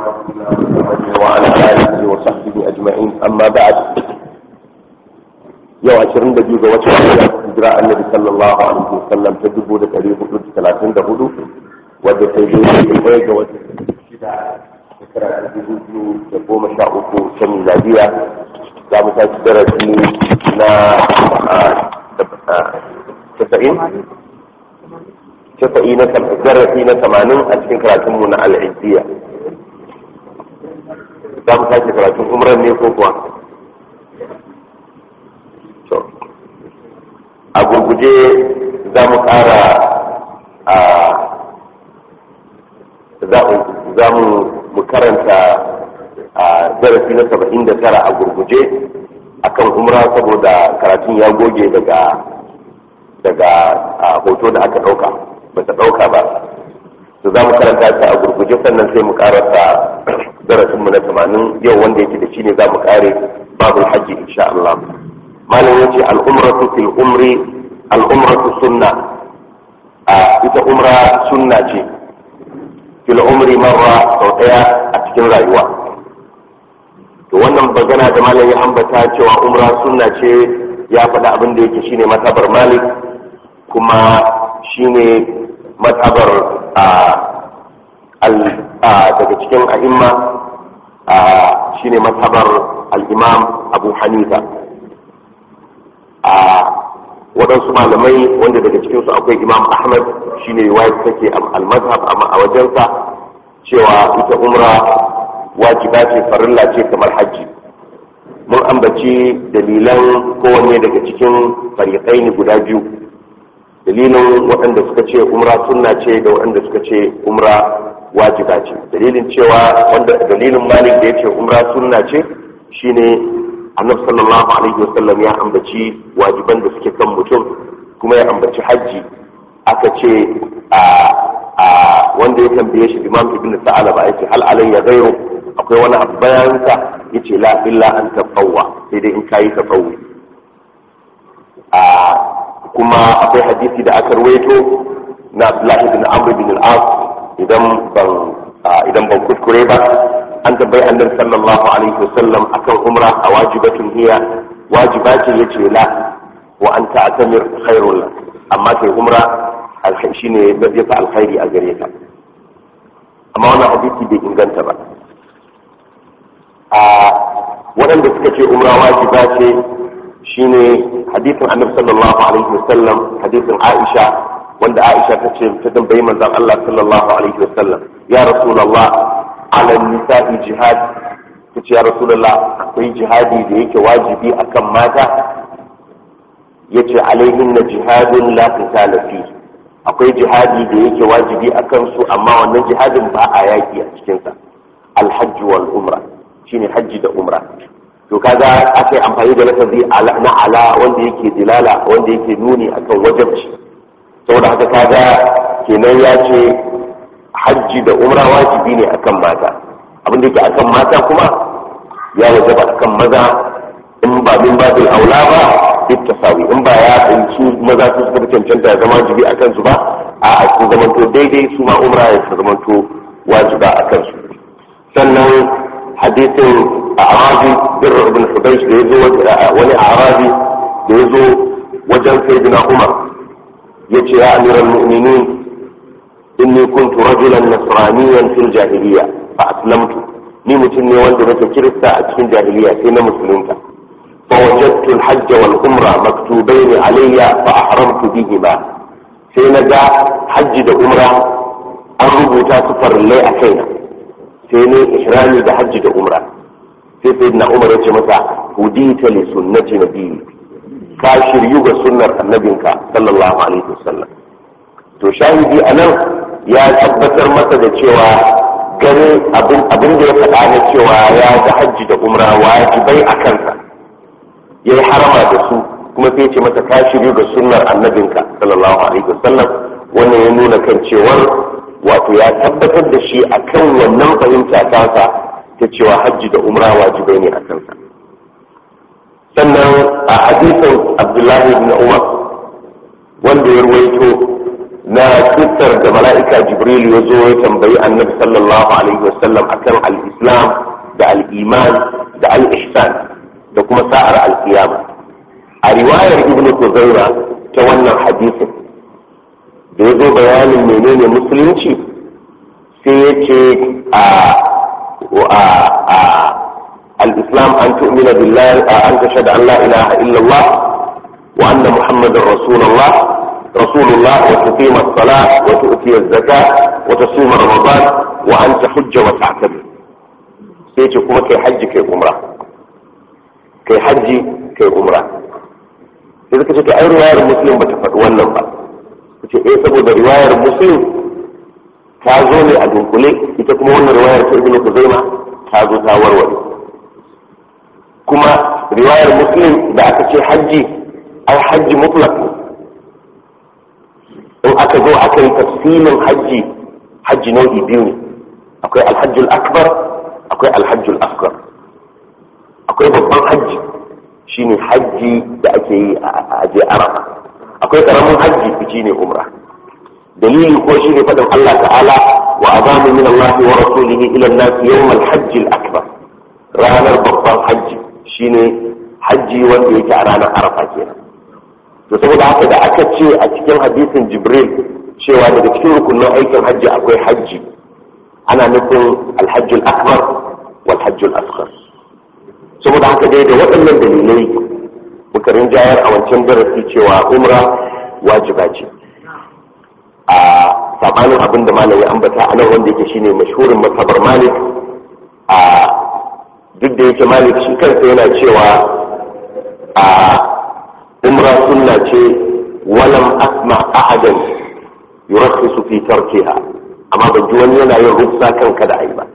محمد وعلى آله وصحبه أجمعين أما بعد yau ashirin da biyu ga watan ramadan hijira annabi sallallahu alaihi wasallam ta dubu da ɗari hudu da talatin da hudu wadda ta yi daidai ɗaya ga watan shida shekara ta dubu biyu da goma sha uku ta miladiya za mu tashi darasi na casa'in casa'i na darasi na tamanin a cikin karatunmu na al'adiyya za mu tashi karatun umran ne ko kuwa a gurguje za mu kara a za mu karanta a darasi na saba'in da tara a gurguje akan umra saboda karatun ya goge daga daga hoto da aka ɗauka ba ta ɗauka ba to za mu karanta ta a gurguje sannan sai mu karanta darasinmu na tamanin yau wanda yake da shi ne za mu kare babul hajji insha Allah malam yace al'umratu fil umri al'umratu sunna a ita umra sunna ce fil umri marra sau daya a cikin rayuwa to wannan bagana da malam ya ambata cewa umra sunna ce ya faɗa abin da yake shine matabar malik kuma shine matabar daga cikin a'imma shine matabar al-imam abu hanifa a waɗansu malamai wanda daga cikinsu akwai imam ahmad shine riwayat take al-mazhab amma a wajensa cewa ita umra wajiba ce farilla ce kamar hajji mun ambaci dalilan kowanne daga cikin fariƙai ne guda biyu dalilin waɗanda suka ce umra sunna ce da waɗanda suka ce umra wajiba ce dalilin cewa wanda dalilin malik da ya ce umra sunna ce shine annabi sallallahu alaihi wasallam ya ambaci wajiban da suke kan mutum kuma ya ambaci hajji aka ce a a wanda ya tambaye shi imam ibn sa'alaba yace hal alayya ghayru akwai wani abu bayansa yace la illa an tafawwa sai dai in kayi tafawwi a kuma akwai hadisi da aka ruwaito na Abdullah ibn Amr ibn al-As idan ban idan ban kuskure ba an tabbai annabi sallallahu alaihi wasallam akan umra a wajibatun hiya wajiba ce yace la wa an ta'tamir khairul lak amma kai umra alkhairi shine ya fa alkhairi a gare ka amma wannan hadisi bai inganta ba a waɗanda suka ce umra wajiba ce shine hadisin annabi sallallahu alaihi wasallam hadisin Aisha wanda Aisha ta ce ta tambayi manzon Allah sallallahu alaihi wasallam ya rasulullah ala nisa'i jihad ta ce ya rasulullah akwai jihadi da yake wajibi akan mata yace alaihin na jihadin la qitala fi akwai jihadi da yake wajibi akan su amma wannan jihadin ba a yaki a cikin sa alhajj wal umra shine hajji da umra to kaga aka yi amfani da lafazi na ala wanda yake dilala wanda yake nuni akan wajibci saboda haka kaga kenan ya ce hajji da umra wajibi ne akan mata abin da yake akan mata kuma ya wajaba akan maza in ba min babil aula ba duk tasawi in ba ya su maza su suka cancanta ya zama wajibi a kansu ba a su zamanto daidai su ma umra ya su zamanto wajiba a kansu sannan hadisin a arabi bir ibn hudaysh da yazo wani arabi da yazo wajen sayyidina umar yace ya amiral mu'minin inni kuntu rajulan nasraniyan fil jahiliya fa aslamtu ni mutum ne wanda nake kirista a cikin jahiliya sai na musulunta fa wajadtu al-hajj wal umra maktubayn alayya fa ahramtu bihima sai na ga hajji da umra an rubuta su farillai a kaina sai ne ihrami da hajji da umra sai sai na umar ya ce masa hudita li sunnati nabiyyi ka shiryu ga sunnar annabinka sallallahu alaihi wasallam to shahidi anan ya tabbatar masa da cewa gani abin da ya faɗa na cewa ya ga hajji da umra wajibai a kansa ya yi harama da su kuma sai ce masa ka shiryu ga sunnar annabinka sallallahu alaihi wasallam wannan ya nuna kan cewar wato ya tabbatar da shi akan wannan fahimta tasa ta cewa hajji da umra wajibai ne a kansa sannan a hadisin abdullahi ibn umar wanda ya ruwaito na kisar da mala'ika jibril ya zo ya tambayi annabi sallallahu alaihi wasallam akan al-islam da al-iman da al-ihsan da kuma sa'ar al-qiyama a riwayar ibn kuzaira ta wannan hadisin da ya zo bayanin menene musulunci sai ya ce a al-islam an tu'mina billahi an tashhadu an la ilaha illallah wa anna muhammadar rasulullah رسول الله وتقيم الصلاة وتؤتي الزكاة وتصوم رمضان وأن تحج وتعتمر سيتي كما كي حج كي عمرة كي حج كي عمرة إذا كنت أي رواية المسلم بتفق wannan ba kace eh saboda riwayar muslim ta zo ne a dunkule ita kuma wannan riwayar ta ibnu kuzaima ta zo ta warware kuma riwayar muslim da aka ce hajji ai hajji mutlaq in aka zo aka yi tafsilin hajji hajji nau'i biyu ne akwai alhajjul akbar akwai alhajjul asghar akwai babban hajji shine hajji da ake yi a aje arafa akwai karamin hajji shine umra dalili ko shine fadin Allah ta'ala wa azanu min Allah wa rasulihi ila an-nas yawm al-hajj al-akbar ranar babban hajji shine hajji wanda yake a ranar arafa kenan to saboda haka da aka ce a cikin hadisin jibril cewa daga cikin rukunin aikin hajji akwai hajji ana nufin alhajjul akbar wal hajjul asghar saboda haka dai da waɗannan dalilai muka rinjayar a wancan darasi cewa umra wajiba ce a sabanin abin da malam ya ambata a nan wanda yake shine mashhurin masabar malik a duk da yake malik shi kansa yana cewa a umra sunna ce walam asma ahadan yurakhisu fi tarkiha amma ban ji wani yana yin rufsa kan kada ayi ba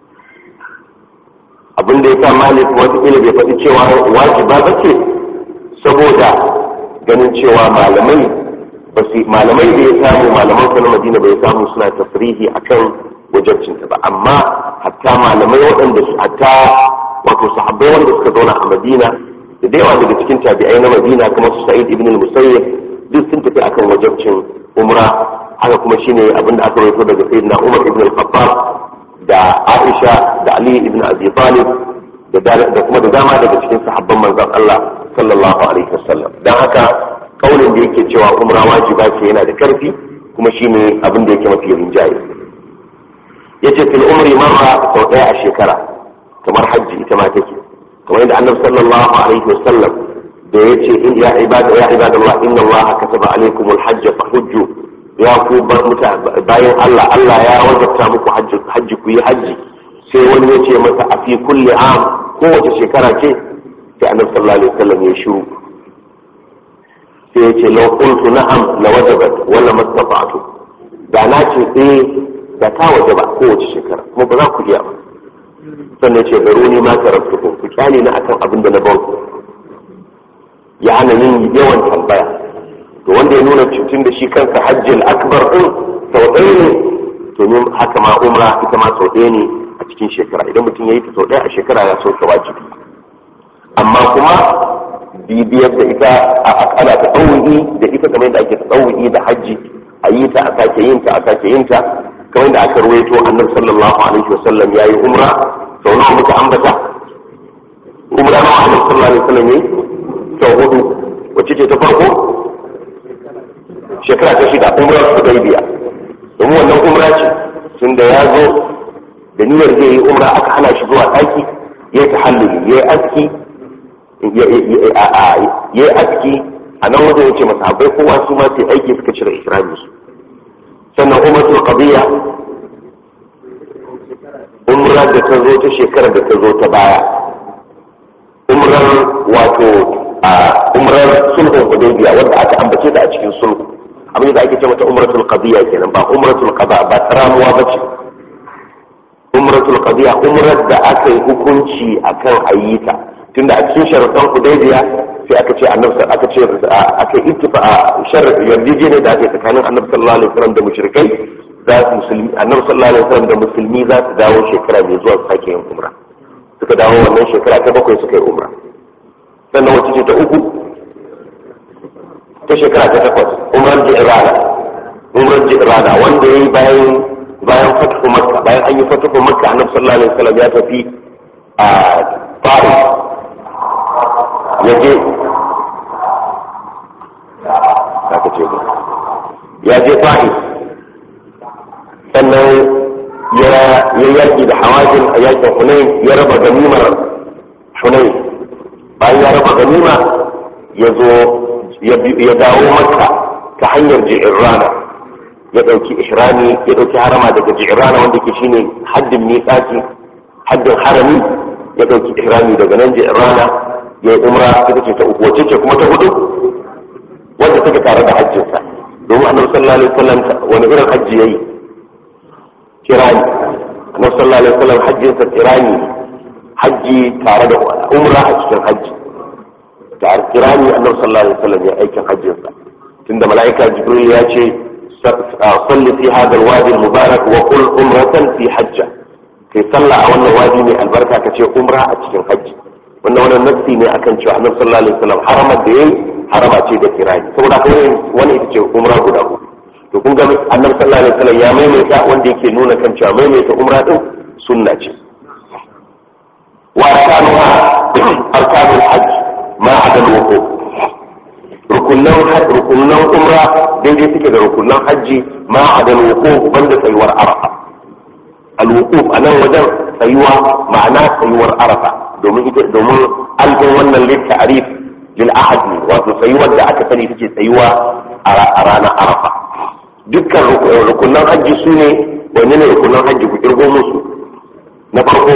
abin da ya sa malik wata ila bai faɗi cewa wajiba ba ce saboda ganin cewa malamai ba su malamai da ya samu malaman sa na madina bai samu suna tafrihi akan wajabcinta ba amma hatta malamai waɗanda su hatta wato sahabbai wanda suka zauna a madina da da yawa daga cikin tabi'ai na madina kuma su sa'id ibn al-musayyib duk sun tafi akan wajabcin umra haka kuma shine abin da aka rawaito daga sayyidina umar ibn al-khattab da aisha da ali ibn abi talib da kuma da dama daga cikin sahabban manzon Allah sallallahu alaihi wasallam dan haka kaulin da yake cewa umra wajiba ce yana da karfi kuma shine abin da yake mafi rinjaye yace fil umri marra sau daya a shekara kamar hajji ita ma take kamar yadda annabi sallallahu alaihi wasallam da yace in ya ibada ya ibadallah inna Allah kataba alaikumul hajj fa hujju ya ku bayan Allah Allah ya wajabta muku hajji hajji ku yi hajji sai wani ya ce masa a fi kulli am kowace shekara ce sai annabi sallallahu alaihi wasallam ya shiru sai ya ce law qultu na'am la wajabat wala mastata'tu da na ce eh da ta wajaba kowace shekara kuma ba za ku iya ba sannan ce baro ni ma taraktukum ku kyale na akan abin da na ban ku ya hana yin yawan tambaya to wanda ya nuna cutun da shi kansa hajjil akbar din sau ɗaya ne to ne haka ma umra ita ma sau ɗaya ne a cikin shekara idan mutum ya yi ta sau ɗaya a shekara ya sauke wajibi amma kuma bibiyar da ita a ana ta ɗauyi da ita kamar yadda ake ta ɗauyi da hajji a yi ta a sake yin ta a sake yin ta kamar yadda aka ruwaito annabi sallallahu alaihi wasallam ya yi umra sau nawa muka ambata umra nawa annabi sallallahu alaihi wasallam ya yi sau hudu wacce ce ta farko shekara ta shida umrar hudaybiya domin wannan umra ce tun da ya zo da niyyar zai yi umra aka hana shi zuwa ɗaki ya ta halluli ya yi aski ya yi aski a nan wajen ya ce masahabai kowa su ma sai aiki suka cire ihrami su sannan umratul qadiyya umrar da ta zo ta shekarar da ta zo ta baya umrar wato a umrar sulhun hudaybiya wanda aka ambace ta a cikin sulhu abin da ake ce mata umratul qadiyya kenan ba umratul qada ba taramuwa bace umratul qadiyya umrar da aka yi hukunci akan ayyuka tunda a cikin sharuɗan hudaybiya sai aka ce annabi aka ce aka yi ittifa shar yarjejeniya da ake tsakanin annabi sallallahu alaihi wasallam da mushrikai za su musulmi annabi sallallahu alaihi wasallam da musulmi za su dawo shekara mai zuwa su sake yin umra suka dawo wannan shekara ta bakwai suka yi umra sannan wacce ce ta uku ta shekara ta takwas umar jirana umrar jirana wanda ya yi bayan bayan fatuhu makka bayan an yi fatuhu makka annabi sallallahu alaihi wasallam ya tafi a ta'if ya je aka ce ya je ta'if sannan ya yaki da hawazin a yakin hunain ya raba ganimar hunain bayan ya raba ganima ya zo ya dawo makka ta hanyar ji'irrana ya ɗauki ihrami ya ɗauki harama daga ji'irrana wanda ke shine haddin miƙati haddin harami ya ɗauki ihrami daga nan ji'irrana ya yi umra ita ce ta uku wacce ce kuma ta hudu wanda take tare da hajjinsa domin annabi sallallahu alaihi wasallam wani irin hajji yayi kirani annabi sallallahu alaihi wasallam hajjinsa kirani hajji tare da umra a cikin hajji tare kirani annabi sallallahu alaihi wasallam ya aikin hajjinsa tunda mala'ika jibril ya ce salli fi hadha alwadi almubarak wa qul umratan fi hajja kai sallah a wannan wadi mai albarka ka ce umra a cikin hajji wannan wannan nafsi ne akan cewa annabi sallallahu alaihi wasallam harama da yayi harama ce da kirani saboda kai wani ita ce umra guda uku to kun ga annabi sallallahu alaihi wasallam ya maimaita wanda yake nuna kan cewa maimaita umra din sunna ce wa arkanuha arkanul hajj ma adal wuqu rukunan rukunan umra daidai suke da rukunan hajji ma adal wuqu banda tsayuwar arafa al wuquf anan wajen tsayuwa ma'ana tsayuwar arafa domin ita domin alfin wannan litta'rif lil ahad ne wato tsayuwar da aka sani take tsayuwa a ranar arafa dukkan rukunan hajji su ne wani ne rukunan hajji ku kirgo musu na farko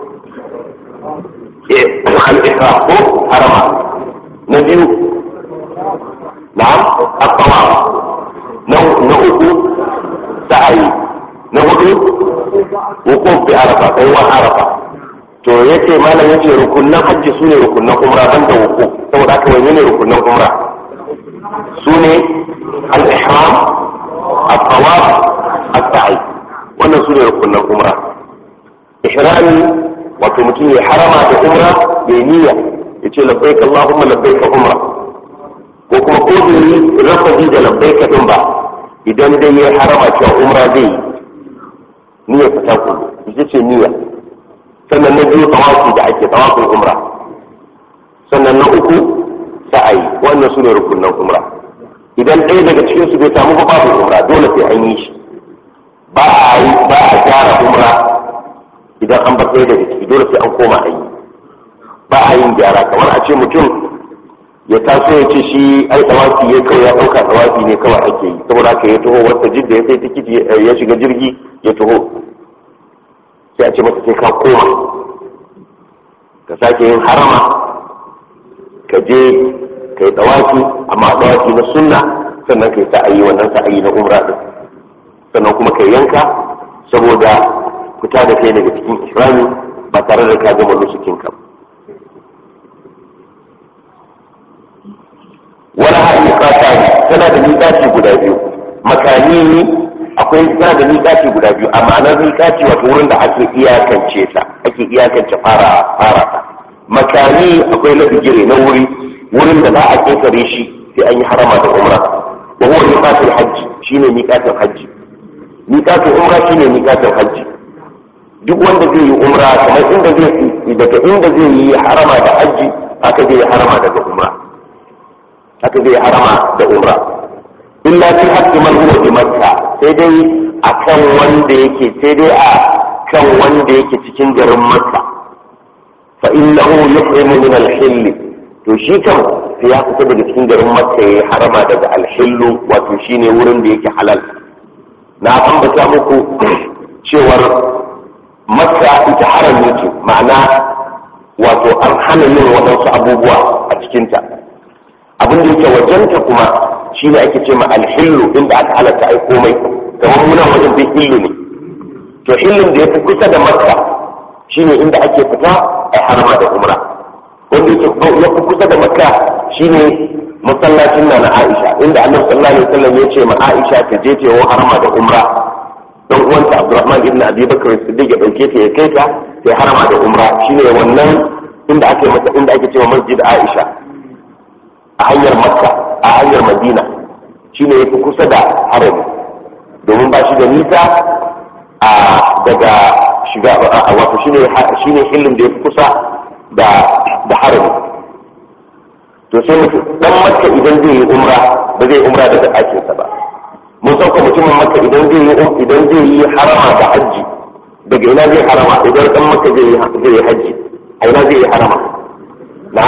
al-ihram ko harama na biyu na'am at-tawaf na na uku sa'ayi na hudu wukuf bi arafa kai wa arafa to yace malam yace rukunan hajji su ne rukunan umra banda wukuf saboda haka wani ne rukunan umra su ne al-ihram at-tawaf as-sa'i wannan su ne rukunan umra ihrami wato mutum ya harama da umra ya niyya ya ce labbaik Allahumma labbaik umra ko kuma ko bai yi lafazi da labbaik din ba idan dai ya harama cewa umra zai yi niyya ta taku ita ce niyya sannan na biyu tawafi da ake tawafin umra sannan na uku sa'ayi wannan su ne rukunan umra idan ɗaya daga cikin su bai samu ba babu umra dole sai an yi shi ba a yi ba a gyara umra idan an bar ɗaya daga ciki dole sai an koma a yi ba a yin gyara kamar a ce mutum ya taso ya ce shi ai tsawafi ya kawai ya ɗauka tsawafi ne kawai ake yi saboda haka ya taho wata jidda ya sai tikiti ya shiga jirgi ya taho sai a ce masa sai ka koma ka sake yin harama ka je ka yi tsawafi amma tsawafi na sunna sannan ka yi sa'ayi wannan sa'ayi na umra din sannan kuma ka yanka saboda fita da kai daga cikin ihrami ba tare da ka gama nusukin ka wala har miƙata ne tana da miƙaci guda biyu makani ne akwai tana da miƙaci guda biyu a ma'anar miƙaci wato wurin da ake iyakance ta ake iyakance fara fara ta makani akwai na bigire na wuri wurin da za a ƙetare shi sai an yi harama da umra wa huwa miƙatul hajji shine miƙatul hajji miƙatul umra shine miƙatul hajji duk wanda zai yi umra kamar inda zai daga inda zai yi harama da hajji haka zai yi harama daga umra haka zai harama da umra illa fi haqqi man huwa bi makka sai dai akan wanda yake sai dai a kan wanda yake cikin garin makka fa innahu yuhrimu min al-hill to shi kam sai ya fita daga cikin garin makka yayi harama daga al-hill wato shine wurin da yake halal na ambata muku cewar makka ita harami ce ma'ana wato an hana yin waɗansu abubuwa a cikinta abin da yake wajenta kuma shi ne ake ce ma alhillu inda aka halatta ai komai kamar munan wajen bai hillu ne to hillun da ya fi kusa da makka shi ne inda ake fita a harama da umra wanda yake ya fi kusa da makka shi ne masallacin na na aisha inda annabi sallallahu alaihi wasallam ya ce ma aisha ta je ta yi harama da umra dan uwanta abdurrahman ibn abi bakr siddiq ya dauke ta ya kai ta sai harama da umra shine wannan inda ake masa inda ake cewa masjid aisha a hanyar makka a hanyar madina shine yafi kusa da harami domin ba shi da nisa a daga shiga wato shine shine hillin da ya fi kusa da da harami to sai mutum dan makka idan zai yi umra ba zai umra daga ɗakinsa ba mun sauka mutumin makka idan zai yi idan zai yi harama da hajji daga ina zai harama idan dan makka zai yi zai yi hajji a ina zai yi harama na'am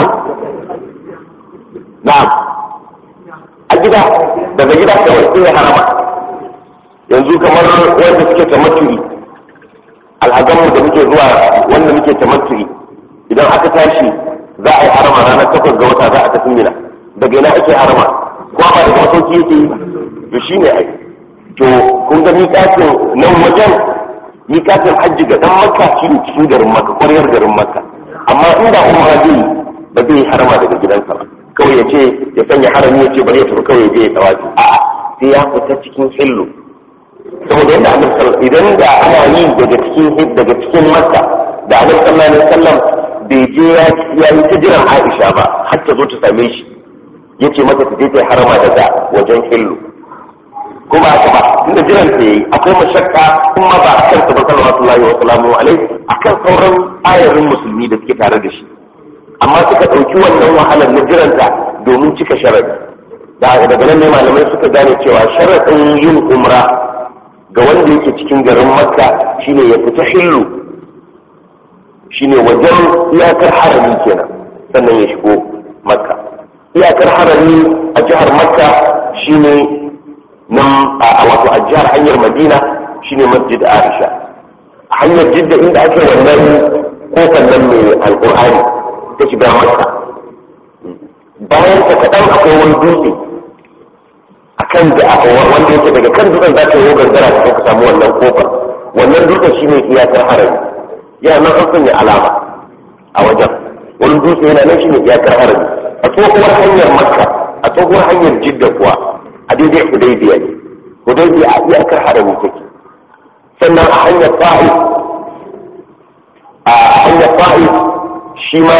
na'am a gida daga gida kawai sai ya harama yanzu kamar wanda suke tamaturi alhazanmu da muke zuwa wanda muke tamaturi idan aka tashi za a yi harama ranar takwas ga wata za a tafi mina daga ina ake harama ko ba daga masauki yake yi to shi ne ai to kun ga miƙatin nan wajen miƙatin hajji ga ɗan makka shi ne cikin garin makka ƙwaryar garin makka amma inda umra zai ba zai harama daga gidansa ba kawai ya ce ya sanya harami ya ce bari ya tafi kawai ya je ya tawafi a'a sai ya fita cikin hillu saboda yadda annabi sallallahu idan da ana yi daga cikin daga cikin makka da annabi sallallahu alaihi wasallam bai je ya yi ta jiran Aisha ba har ta zo ta same shi yace mata ta je ta harama daga wajen hillu kuma haka ba tunda jiran ta yi akwai mashakka kuma ba a kan ba sallallahu alaihi wasallam alaihi akan sauran ayarin musulmi da suke tare da shi amma suka ɗauki wannan wahalar na jiranta domin cika sharadi daga nan ne malamai suka gane cewa sharaɗin yin umra ga wanda yake cikin garin makka shine ya fita hillu shine wajen iyakar harami kenan sannan ya shigo makka iyakar harami a jihar makka shine nan a wato a jihar hanyar madina shine masjid aisha a hanyar jidda inda ake wannan kofar nan mai alkur'ani ta shiga makka bayan ta kaɗan akwai wani dutse akan da wanda yake daga kan dutsen za ka yi gangara ka ka samu wannan kofar wannan dutsen shine iyakar harami yana nan an sanya alama a wajen wani dutse yana nan shine iyakar harami a tsohuwar hanyar makka a tsohuwar hanyar jidda kuwa a daidai hudaybiya ne hudaybiya a iyakar harami take sannan a hanyar ta'if a hanyar ta'if shi ma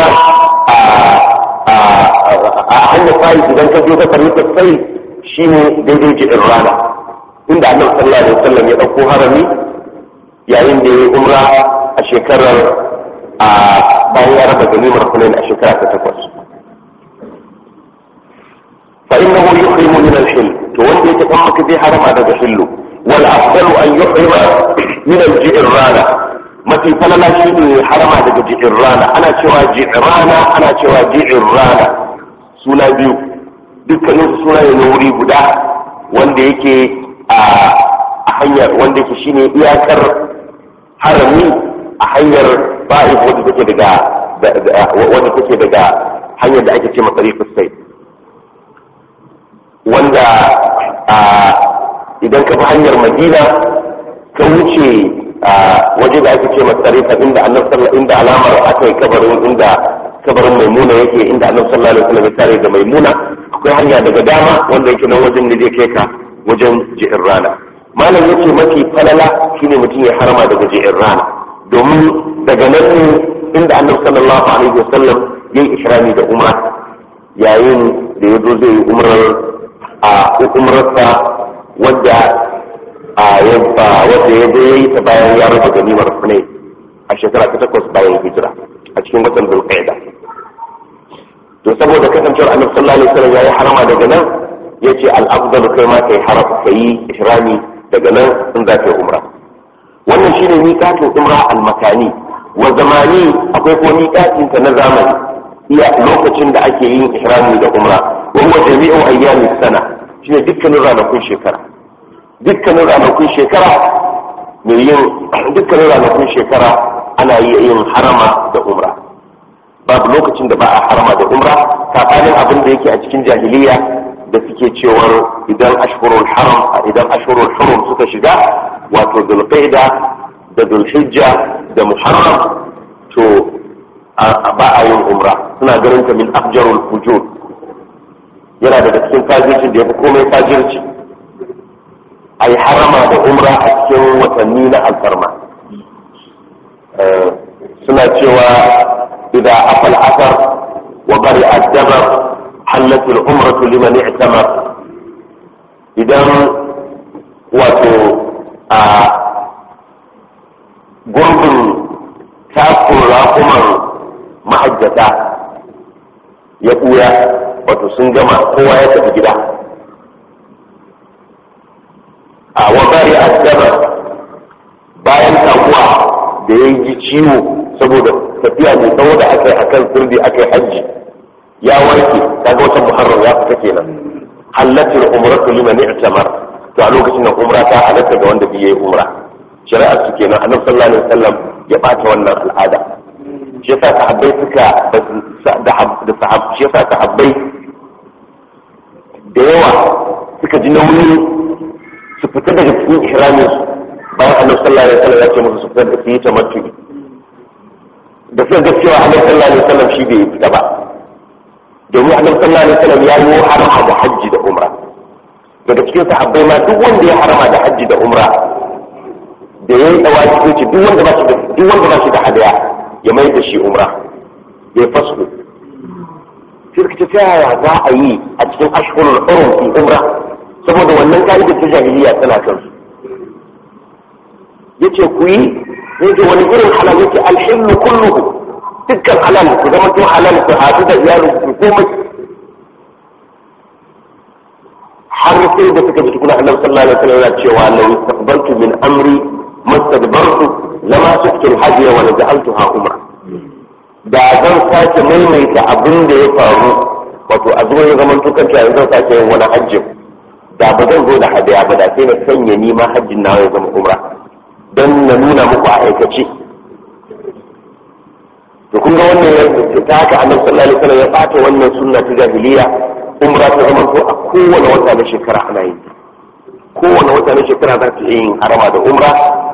a hanyar ta'if idan ka je ka karbi sai shi ne daidai jiɗin rana inda annabi sallallahu alaihi wasallam ya ɗauko harami yayin da ya yi umra a shekarar a bayan ya raba ganimar hunain a shekara ta takwas fa innahu yuhrimu min al-hill to wanda yake kuma maka zai harama daga hillu wal afdalu an yuhrima min al rana mafi falala shi ne harama daga ji'in rana ana cewa ji'in rana ana cewa ji'in rana suna biyu dukkanin suna ne na wuri guda wanda yake a hanyar wanda yake shine iyakar harami a hanyar ba'if wadda take daga wadda take daga hanyar da ake ce masarifin sai wanda idan ka bi hanyar madina ka wuce waje da ake ce masarifa inda annabi sallallahu inda alamar aka yi kabarin inda kabarin maimuna yake inda annabi sallallahu alaihi wasallam ya tare da maimuna akwai hanya daga dama wanda yake nan wajen da zai kai ka wajen ji'in rana malam yace mafi falala shine mutum ya harama daga ji'in rana domin daga nan ne inda annabi sallallahu alaihi wasallam ya yi ihrami da umra yayin da ya zo zai yi umrar a umrarsa wadda a yadda wadda ya zo ya yi ta bayan ya rufe ganimar hunay a shekara ta takwas bayan hijira a cikin watan zulqa'ida to saboda kasancewar annabi sallallahu alaihi wasallam yayi harama daga nan yace al-afdal kai ma kai harama kai ihrami daga nan in za ka yi umra wannan shine miqatin umra al-makani wa zamani akwai ko miqatin ta na zamani iya lokacin da ake yin ihrami da umra wa huwa jami'u ayyamis sana shine dukkanin ranakun shekara dukkanin ranakun shekara mai yin dukkanin ranakun shekara ana yin harama da umra babu lokacin da ba a harama da umra sabanin abin da yake a cikin jahiliya da suke cewar idan ashhurul haram idan ashhurul hurum suka shiga wato dulqaida da dulhijja da muharram to ba a yin umra suna ganin ta min afjarul fujur yana daga cikin fajirci da ya fi komai fajirci a yi harama da umra a cikin watanni na alfarma suna cewa إذا أفى الأثر وبرئ الدبر حلت العمرة لمن اعتمر إذا wato a gurbin takun raƙuman ma'ajjata ya ɓuya wato sun gama kowa ya tafi gida a wabari addaba bayan takuwa da ya ji ciwo saboda tafiya mai tsawo da aka yi a kan sirri aka yi hajji ya warke kaga wata muharram ya fita kenan halattar umratu liman i'tamar to a lokacin nan umra ta halatta ga wanda bai yi umra shari'ar su kenan annabi sallallahu alaihi wasallam ya bata wannan al'ada shi yasa sahabbai suka da sahab shi yasa sahabbai da yawa suka ji nauyi su fita daga cikin ihramin su bayan annabi sallallahu alaihi wasallam ya ce musu su fita da su yi tamattu da suka ga cewa annabi sallallahu alaihi wasallam shi bai fita ba domin annabi sallallahu alaihi wasallam ya yi harama da hajji da umra daga cikin sahabbai ma duk wanda ya harama da hajji da umra da ya yi tsawaci ko ce duk wanda ba shi da duk wanda ba shi da hadaya ya mai da shi umra ya yi fasku sai ta yaya za a yi a cikin ashhurul hurum fi umra saboda wannan ka'idar ta jahiliya tana kan su yace ku yi yace wani irin halal yace alhillu kulluhu dukkan halal ku zama to halal ku hadu da iyalin ku komai har sai da suka ji tukuna annabi sallallahu alaihi wasallam yana cewa law istaqbaltu min amri mastadbartu lama suktu al-hajj wa la ja'altuha umra da zan sake maimaita abin da ya faru wato a zuwa ya zaman to kanta yanzu zan sake yin wani hajjin da ba zan zo da hadaya ba da sai na sanya ni ma hajjin nawa ya zama umra dan na nuna muku a aikace to kun ga wannan ya ta haka annabi sallallahu alaihi wasallam ya fata wannan sunna ta jahiliya umra ta zama to a kowane wata na shekara ana yin kowane wata na shekara za ta yin harama da umra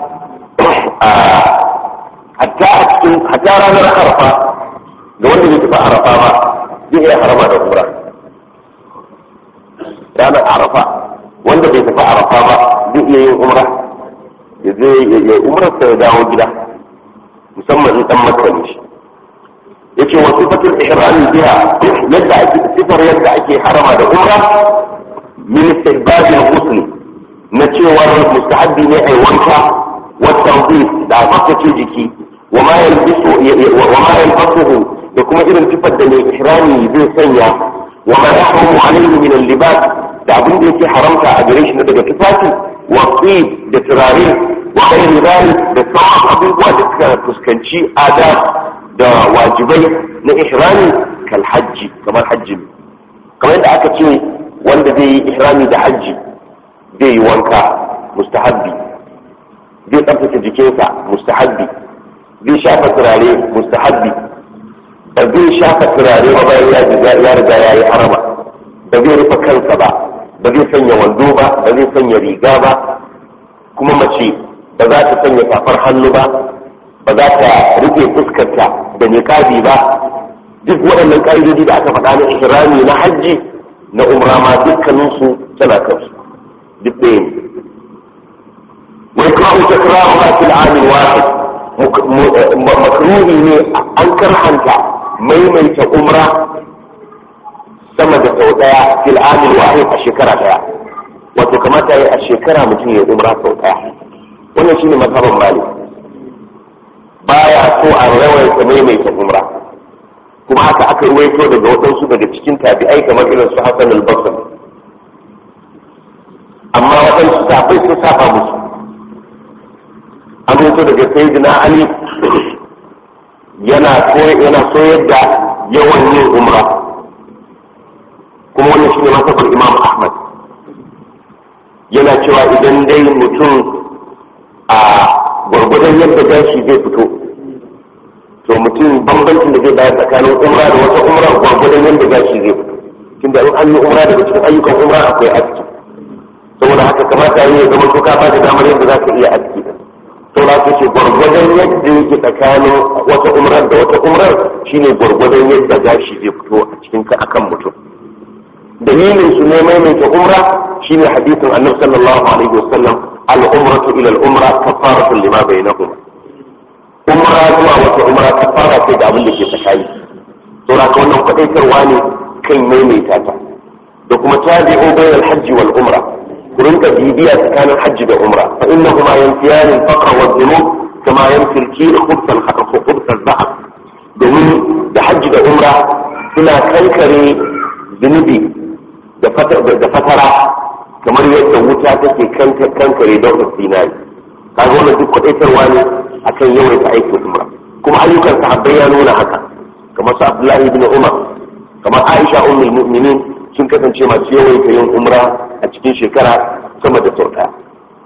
hatta a cikin hatta ranar arafa da wanda bai tafi arafa ba zai iya harama da umra ranar arafa wanda bai tafi arafa ba zai iya yin umra ya je ya umra sa ya dawo gida musamman in dan makka ne shi yace wa sifatul ihram biha yadda ake sifar yadda ake harama da umra min istihbab al-ghusl na cewa mustahabbi ne ai wanka wa tawdih da tsaftace jiki wa ma yalbisu wa ma yalbasuhu da kuma irin sifar da mai ihrami zai sanya wa ma yahrumu alayhi min al-libas da abin da yake haramta a gare shi daga tufafi wa da turare wa ghairi dhalik da sauran abubuwa da suka fuskanci adab da wajibai na ihrami kal hajji kamar hajji kamar yadda aka ce wanda zai yi ihrami da hajji zai yi wanka mustahabbi zai tsaftace jikinsa mustahabbi zai shafa turare mustahabbi ba zai shafa turare ba bayan ya riga ya yi harama ba zai rufe kansa ba ba zai sanya wando ba ba zai sanya riga ba kuma mace ba za ta sanya safar hannu ba ba za ta rufe fuskarta da niqabi ba duk waɗannan ƙa'idodi da aka faɗa na ihrami na hajji na umra ma dukkaninsu tana kansu duk ɗaya ne wai kawo takraru a fil amin wahid makruhi ne an karhanta maimaita umra sama da sau ɗaya fil amin wahid a shekara ɗaya wato kamata ya a shekara mutum ya umra sau ɗaya wannan shine mazhaban malik baya so a rawaita maimaita umra kuma haka aka ruwaito daga waɗansu daga cikin tabi'ai kamar irin su Hassan al-Basri amma waɗansu sahabbai sun saba musu an ruwaito daga Sayyidina Ali yana yana soyar da yawan yin umra kuma wannan shine masabar Imam Ahmad yana cewa idan dai mutum a gwargwadon yadda gashi zai fito to mutum bambancin da zai bayar tsakanin umra da wata umra gwargwadon yadda gashi zai fito tunda in an yi umra daga cikin ayyukan umra akwai aski saboda haka kamata yi ya zama to ka ba da damar yadda za ka iya aski saboda haka ce gwargwadon yadda yake tsakanin wata umrar da wata umrar shine gwargwadon yadda gashi zai fito a cikin ka akan mutum dalilin su ne maimaita umra shine hadisin annabi sallallahu alaihi wasallam al-umratu ila al-umra kafaratu lima bainahuma umra zuwa wata umra kafara ce da abin da ke tsakani saboda ka wannan kwadaitarwa ne kan maimaita ta da kuma tabi'u bainal hajji wal umra ku rinka bibiya tsakanin hajji da umra fa innahuma yanfiyani al-faqra wa dhunub kama yanfi al-kir khubth al-khubth al-zahr domin da hajji da umra suna kankare zunubi da fatara kamar yadda wuta take kankare daular zinari kaga wannan duk kwadaitarwa ne akan yawaita aikin umra kuma ayyukan sahabbai ya nuna haka kamar su abdullahi ibn umar kamar aisha ummul mu'minin sun kasance masu yawaita yin umra a cikin shekara sama da sau ɗaya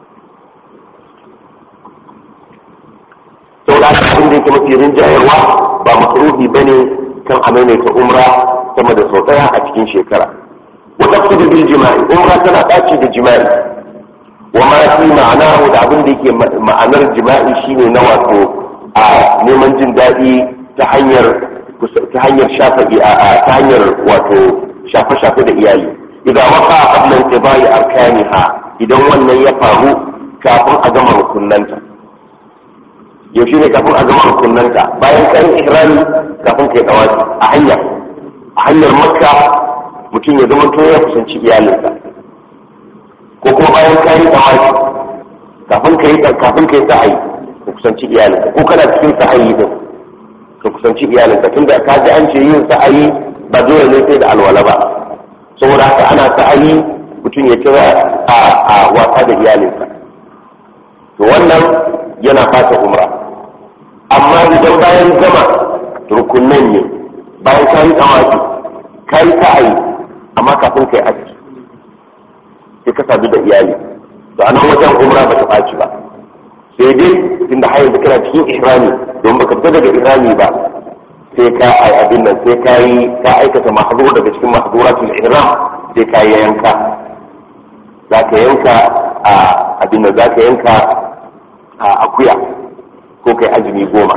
sau da abin da yake mafi rinjayarwa ba makaruhi ba ne kan a maimaita umra sama da sau ɗaya a cikin shekara wata su bil jima'i umra tana ɗaci da jima'i wa ma fi ma'ana da abin da yake ma'anar jima'i shine na wato a neman jin daɗi ta hanyar ta hanyar shafa ta hanyar wato shafe-shafe da iyali idan waka qablan tibai arkaniha idan wannan ya faru kafin a gama rukunanta yaushe ne kafin a gama rukunanta bayan kayan ihrami kafin kai dawaki a hanya a hanyar makka mutum ya zama to ya kusanci iyalinsa ko kuma bayan kayan dawaki kafin kai kafin kai sa'ayi ka kusanci iyalinka ko kana cikin sa'ayi din ka kusanci iyalinka tunda ka ji an ce yin sa'ayi ba dole ne sai da alwala ba saboda haka ana sa'ayi mutum ya kira a wasa da iyalinsa to wannan yana fata umra amma idan bayan gama rukunan ne bayan ka yi tsamaki ka yi sa'ayi amma kafin ka yi aski sai ka sadu da iyali to a nan wajen umra ba ta ɓaci ba sai dai tunda har yanzu kana cikin ihrami don baka fita daga ihrami ba sai ka ai abin nan sai ka yi ka aikata mahdur daga cikin mahduratul ihram sai ka yi yanka za ka yanka a abin nan za ka yanka a akuya ko kai azumi goma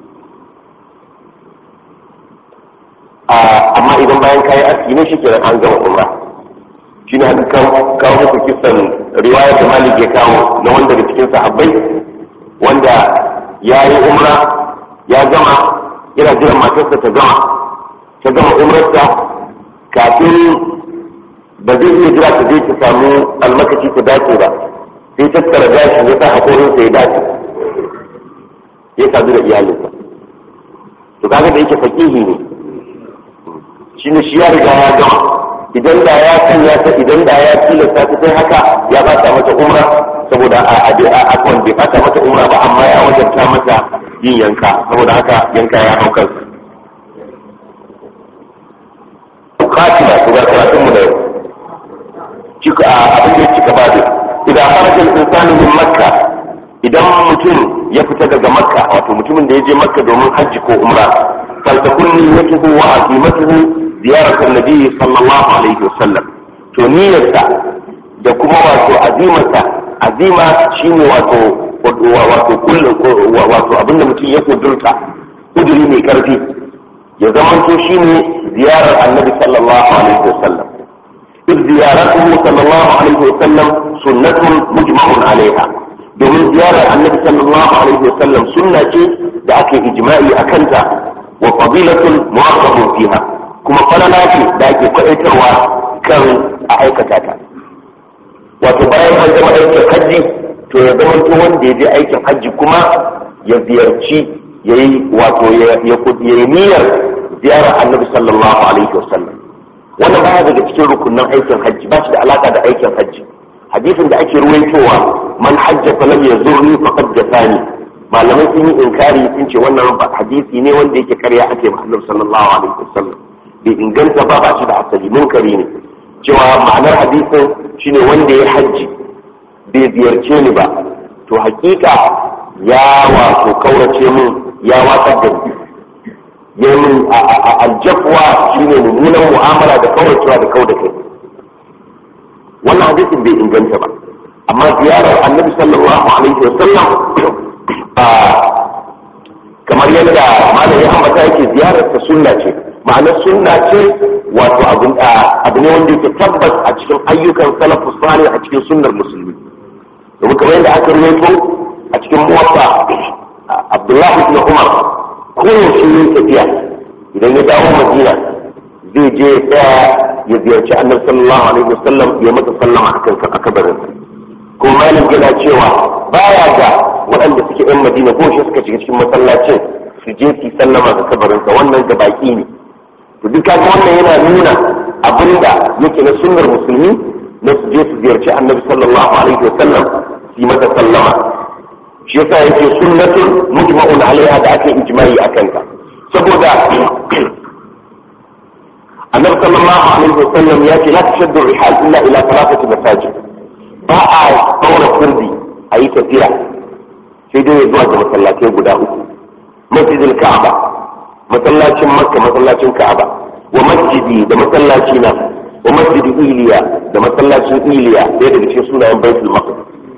amma idan bayan ka yi aski ne shikenan an gama umra shi ne haka kawo muku kisan riwayar da malik ya kawo na wanda da cikin sahabbai wanda ya yi umra ya gama yana jiran matarsa ta gama ta gama umrarsa kafin ba zai iya jira ta zai ta samu almakaci ta dace ba sai tattara gashi ya sa haƙorinsa ya dace ya sadu da iyalinsa to kaga da yake fakihi ne shi ne shi ya riga ya gama idan da ya sanya ta idan da ya tilasta ta sai haka ya ba ta mata umra saboda a a bai bata mata umra ba amma ya wajabta mata yin yanka saboda haka yanka ya hau kansa katina ku ga karatun mu da yau cika abin da cika ba da idan harajin insani min makka idan mutum ya fita daga makka wato mutumin da ya je makka domin hajji ko umra faltakun niyyatuhu wa azimatuhu ziyaratar nabi sallallahu alaihi wasallam to niyyarsa da kuma wato azimarsa azima shine wato wato kullum wato abinda mutum ya kudurta kuduri mai karfi ya zamanto shine ziyarar annabi sallallahu alaihi wasallam إذ زيارته صلى الله عليه وسلم سنة مجمع عليها domin ziyarar annabi sallallahu alaihi wasallam sunna ce da ake ijma'i a kanta wa fadilatun mu'aqqabun fiha kuma falala ce da ake kwaɗaitarwa kan a aikata ta wato bayan an gama aikin hajji to ya zama to wanda ya je aikin hajji kuma ya ziyarci ya yi wato ya yi niyyar ziyarar annabi sallallahu alaihi wasallam wannan baya daga cikin rukunin aikin hajji ba shi da alaka da aikin hajji hadisin da ake ruwaitowa man hajja falam yazurni faqad jafani malamai sun yi inkari sun ce wannan hadisi ne wanda yake karya ake ma annabi sallallahu alaihi wasallam bai inganta ba ba shi da asali munkari ne cewa ma'anar hadisin shine wanda ya hajji bai ziyarce ni ba to hakika ya wato kaurace mun ya watsar da ni yayin aljafwa shine mummunan mu'amala da kauracewa da kau da kai wannan hadisin bai inganta ba amma ziyarar annabi sallallahu alaihi wasallam kamar yadda malam ya ambata yake ziyarar ta sunna ce ma'anar sunna ce wato abu ne wanda yake tabbas a cikin ayyukan salafus salih a cikin sunnar musulmi domin kamar yadda aka ruwaito a cikin muwatta abdullahi ibn umar koyaushe yin tafiya idan ya dawo madina zai je tsaya ya ziyarci annabi sallallahu alaihi wasallam ya masa sallama akan akabarin ko malik yana cewa baya ga waɗanda suke yan madina ko shi suka shiga cikin masallacin su je su sallama ga kabarinsa wannan ga baki ne to duk kaga wannan yana nuna abinda yake na sunnar musulmi na su je su ziyarci annabi sallallahu alaihi wasallam su yi masa sallama shi yasa yake sunnatun mujma'un alaiha da ake ijma'i akan ta saboda annabi sallallahu alaihi wasallam ya ce la tashaddu rihal illa ila thalathati masajid ba a daura kurdi a yi tafiya sai dai zuwa ga masallatai guda uku masjidil ka'aba masallacin makka masallacin ka'aba wa masjidi da masallaci na wa masjidi iliya da masallacin iliya ɗaya daga cikin sunayen baitul maqdis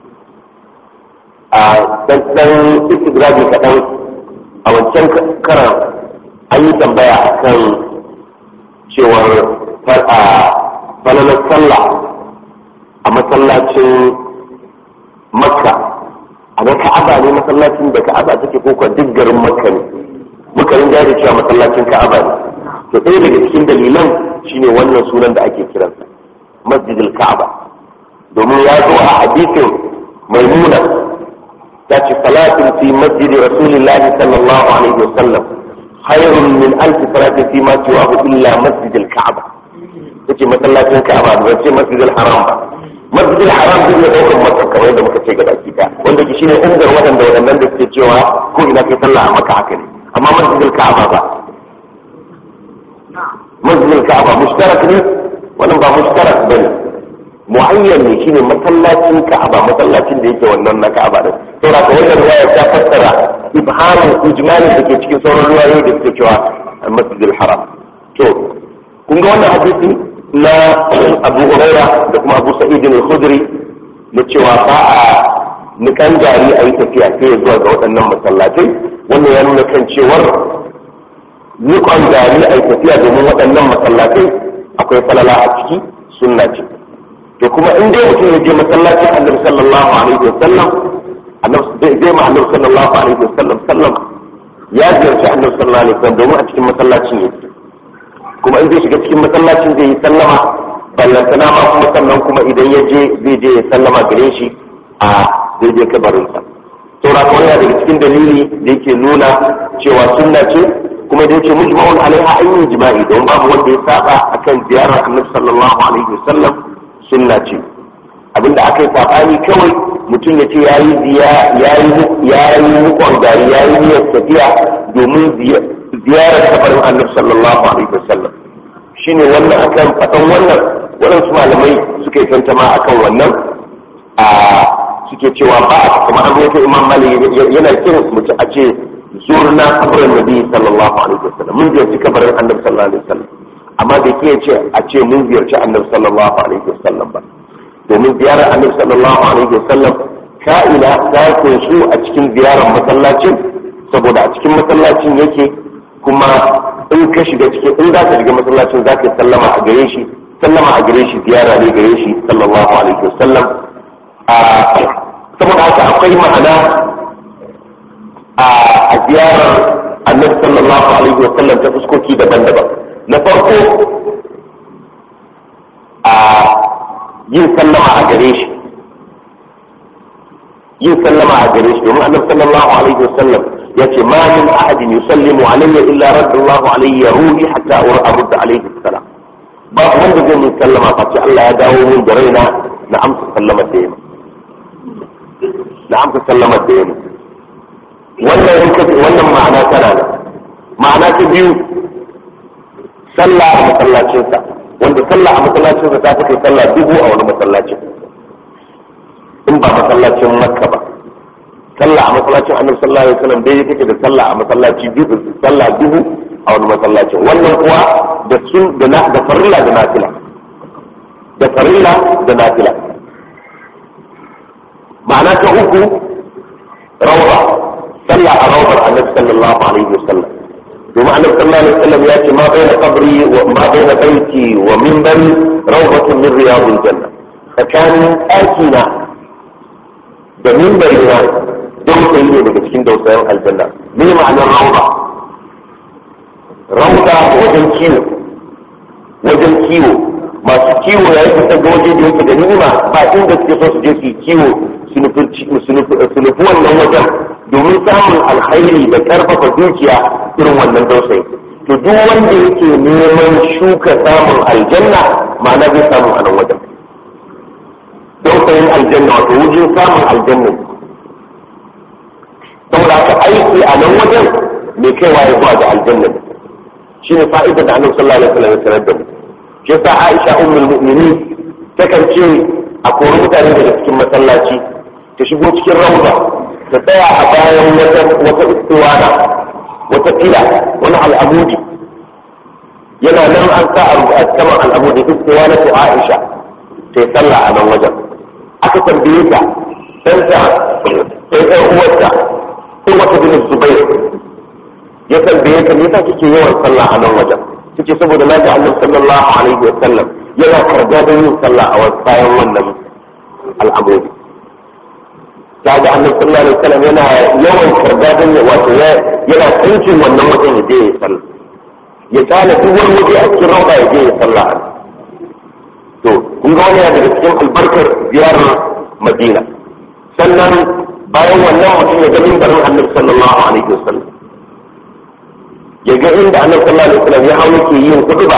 a dan istigrabi kaɗan a wancan karan an yi tambaya akan cewar falalar sallah a masallacin makka a ga ka'aba ne masallacin da ka'aba take koko duk garin makka ne muka rin da cewa masallacin ka'aba ne to ɗaya daga cikin dalilan shine wannan sunan da ake kiransa masjidil ka'aba domin ya zo a hadisin maimuna ta ce salatin fi masjidi rasulillahi sallallahu alaihi wasallam khairun min alfi salatin fi ma siwahu illa masjidil ka'aba tace masallacin ka'aba ba ce masjidil haram ba masjidil haram duk ne ɗaukar maka kamar yadda muka ce gaba kita wanda ke shine umar waɗanda waɗannan da suke cewa ko ina kai sallah a maka haka ne amma masjidil ka'aba ba masjidil ka'aba mushtarak ne wannan ba mushtarak bane muayyan ne shine masallacin ka'aba masallacin da yake wannan na ka'aba din saboda ka wannan riwaya ta fassara ibhamu ijmali da ke cikin sauran riwayoyi da suke cewa masjidil haram to kun ga wannan hadisi na abu huraira da kuma abu sa'id al-khudri na cewa ba a nikan gari a yi tafiya sai ya zuwa ga waɗannan masallatai wannan ya nuna kan cewar nikon gari a yi tafiya domin waɗannan masallatai akwai falala a ciki sunna ce to kuma in dai mutum ya je masallacin annabi sallallahu alaihi wasallam zai ma annabi sallallahu alaihi wasallam sallam ya ziyarci annabi sallallahu alaihi wasallam domin a cikin masallacin yake kuma in zai shiga cikin masallacin zai yi sallama ballantana ma kuma sannan kuma idan ya je zai je ya sallama gare shi a daidai kabarinsa saura kuma yana daga cikin dalili da yake nuna cewa sunna ce kuma da yake mujma'un alaiha an yi jima'i don babu wanda ya saba akan ziyarar annabi sallallahu alaihi wasallam sunna ce abinda aka yi sabani kawai mutum ya ce ya yi ya yi mukon gari ya yi niyyar tafiya domin ziyarar kabarin annabi sallallahu alaihi wasallam shine wannan akan faɗan wannan waɗansu malamai suka yi tantama akan wannan a suke cewa ba a kuma an rawaito imam malik yana kin mutum a ce zurna kabarin nabi sallallahu alaihi wasallam mun ziyarci kabarin annabi sallallahu alaihi wasallam amma da ke ce a ce mun ziyarci annabi sallallahu alaihi wasallam ba domin ziyarar annabi sallallahu alaihi wasallam ka'ina ta kunsu a cikin ziyarar masallacin saboda a cikin masallacin yake kuma in ka shiga cikin in za ka shiga masallacin za ka yi sallama a gare shi sallama a gare shi ziyara ne gare shi sallallahu alaihi wasallam a saboda haka akwai ma'ana a ziyarar annabi sallallahu alaihi wasallam ta fuskoki daban-daban na farko a yin sallama a gare shi yin sallama a gare shi domin annabi sallallahu alaihi wasallam ya ce ma min ahadin yusallimu alayya illa radallahu alayya ruhi hatta urda alayhi salam ba wanda zai min sallama face Allah ya dawo min da raina na amsa sallama da yamma na amsa sallama da yamma wannan in ka wannan ma'ana tana da ma'ana ta biyu sallah a masallacinsa wanda sallah a masallacinsa ta fi kai sallah dubu a wani masallacin in ba masallacin makka ba sallah a masallacin annabi sallallahu alaihi wasallam dai take da sallah a masallaci dubu sallah dubu a wani masallacin wannan kuwa da sun da na da farilla da nafila da farilla da nafila ma'ana ta uku rawda sallah a rawdar annabi sallallahu alaihi wasallam domin annabi sallallahu alaihi wasallam ya ce ma baina qabri wa ma baina baiti wa minbari rawdatun min riyadil janna tsakanin ɗakina da minbari na dausayi ne daga cikin dausayin aljanna me ma'anar rawda rawda wajen kiwo wajen kiwo masu kiwo ya yi fitar ga waje da yake da ni'ima ba inda suke so su je su yi kiwo su nufi wannan wajen domin samun alkhairi da karfafa dukiya irin wannan dausayi to duk wanda yake neman shuka samun aljanna ma'ana zai samu a nan wajen dausayin aljanna wato wajen samun aljanna saboda haka aiki a nan wajen mai kaiwa ya zuwa ga aljanna shi ne fa'idar da annabi sallallahu alaihi wasallam ya sanar da mu shi yasa Aisha ummul mu'minin takan ce a kori mutane daga cikin masallaci ta shigo cikin rauda ta tsaya a bayan wata wata istiwana wata fila wani al'amudi yana nan an sa a saman al'amudi istiwana ta Aisha ta yi sallah a nan wajen aka tambaye ta ɗanta sai ɗan uwarta ko wata bin zubair ya tambaye ta me yasa kike yawan sallah a nan wajen take saboda na ga annabi sallallahu alaihi wa sallam yana karga don yin sallah a bayan wannan al'amuri ta ga annabi sallallahu alaihi wa sallam yana yawan karga don wato yana tsinkin wannan wajen ya je ya sallah ya kana duk wani waje a cikin rauda ya je ya sallah to kun ga wani daga cikin albarkar ziyarar madina sannan bayan wannan mutum ya ga mimbarin annabi sallallahu alaihi wa sallam ya ga inda annabi sallallahu alaihi wasallam ya hawo ke yin kutuba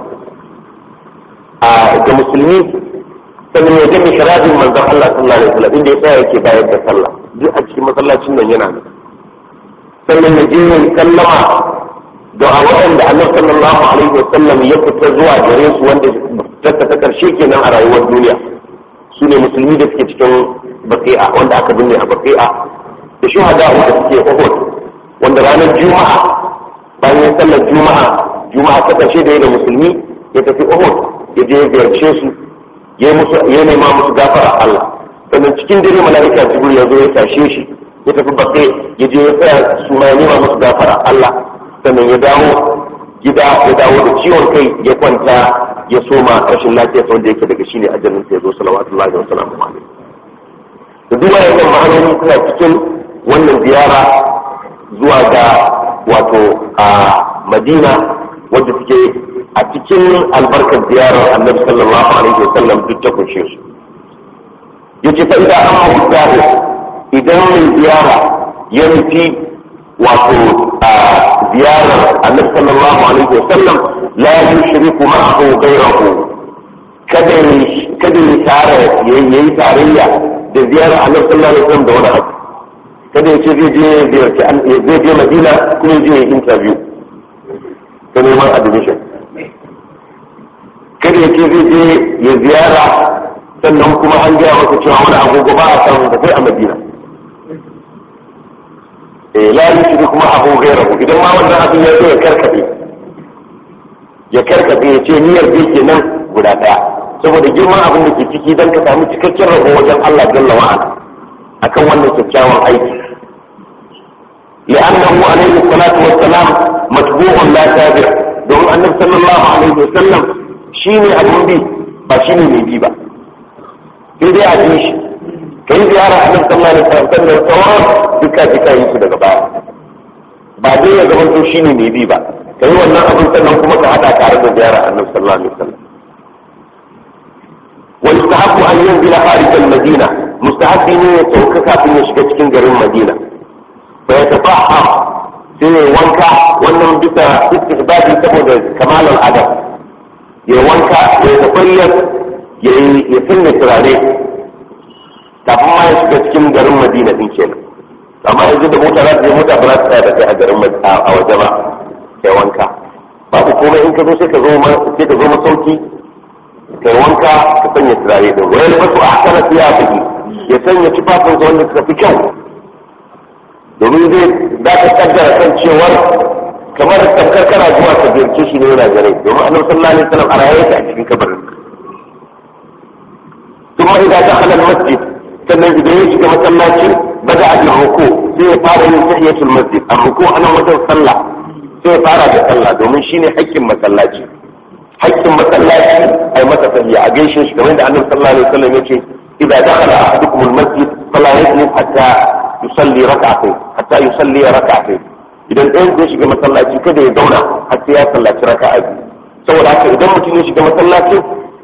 a ga musulmi sannan ya ga mishrabin manzon Allah sallallahu alaihi wasallam inda ya tsaya yake bayar da sallah duk a cikin masallacin nan yana nan sannan ya je yin sallama da a waɗanda annabi sallallahu alaihi wasallam ya fita zuwa gare su wanda ta ta karshe kenan a rayuwar duniya su ne musulmi da suke cikin baqi'a wanda aka binne a baqi'a da shuhada wanda suke Uhud wanda ranar juma'a bayan sallar juma'a juma'a ta ƙarshe da ya da musulmi ya tafi uhud ya je ya ziyarce su ya musu ya nema musu gafara Allah sannan cikin dare mala'ika jibril ya zo ya tashe shi ya tafi bakai ya je ya tsaya su ma ya nema musu gafara Allah sannan ya dawo gida ya dawo da ciwon kai ya kwanta ya soma rashin lafiya wanda yake daga shine ajalin sa ya zo salawatullahi wa salamu alaihi da duk wannan ma'anoni suna cikin wannan ziyara zuwa ga wato a madina wadda suke a cikin albarkar ziyarar annabi sallallahu alaihi wasallam duk ta kunshe su yace fa idan an mutane idan mai ziyara ya nufi wato a ziyarar annabi sallallahu alaihi wasallam la yushriku ma'ahu ghayrahu kada kada ya tare yayi tarayya da ziyarar annabi sallallahu alaihi wasallam da wani abu kada ya ce zai je ziyarci zai je madina kuma je ya interview ta neman admission kada ya ce zai je ya ziyara sannan kuma an gaya masa cewa wani agogo ba a samu da sai a madina eh la yushri kuma abu gairahu idan ma wannan abin ya zo ya karkade ya karkade ya ce niyyar bai kenan guda daya saboda girman abin da ke ciki dan ka samu cikakken rabo wajen Allah jalla wa'ala akan wannan kyakkyawan aiki لأنه عليه الصلاة والسلام متبوع لا تابع دون النبي صلى الله عليه وسلم شيني أبو بي فشيني من بي با في دي عجيش كي زيارة النبي صلى الله عليه وسلم الصواب بكا بكا يسو دقا با بعدين يزمن تو شيني من بي با كي وانا أبو سلم كما كهذا كارب زيارة النبي صلى الله عليه وسلم ويستحق أن ينزل خارج المدينة مستحق أن يتوكك في نشكة كنجر المدينة فيتطهر sai wanka wannan bisa istihbabi saboda kamalar adam ya wanka ya tafayyar ya ya sanya turare kafin ma ya shiga cikin garin madina din kenan amma yanzu da mota za ta je mota ba za ta tsaya da kai a garin a waje ba ya wanka babu komai in ka zo sai ka zo sai ka zo masauki kai wanka ka sanya turare din wayar wasu a kana siya ya sanya tufafin wanda suka fi kyau domin zai za ka kaddara kan cewar kamar tamkar kana zuwa ka ziyarce shi ne yana gare domin annabi sallallahu alaihi wasallam a raye a cikin kabarin kuma idan ta halal masjid sannan idan ya shiga masallaci bada a jin ruku sai ya fara yin tahiyatul masjid a ruku anan wajen sallah sai ya fara da sallah domin shine haƙƙin masallaci haƙƙin masallaci ai masa tahiya a gaishe shi kamar da annabi sallallahu alaihi wasallam yace idan dakhala ahadukum al-masjid fala yajlis hatta yusalli rak'atayn hatta yusalli rak'atayn idan ɗayan zai shiga masallaci kada ya zauna har sai ya sallaci raka'a biyu saboda haka idan mutum ya shiga masallaci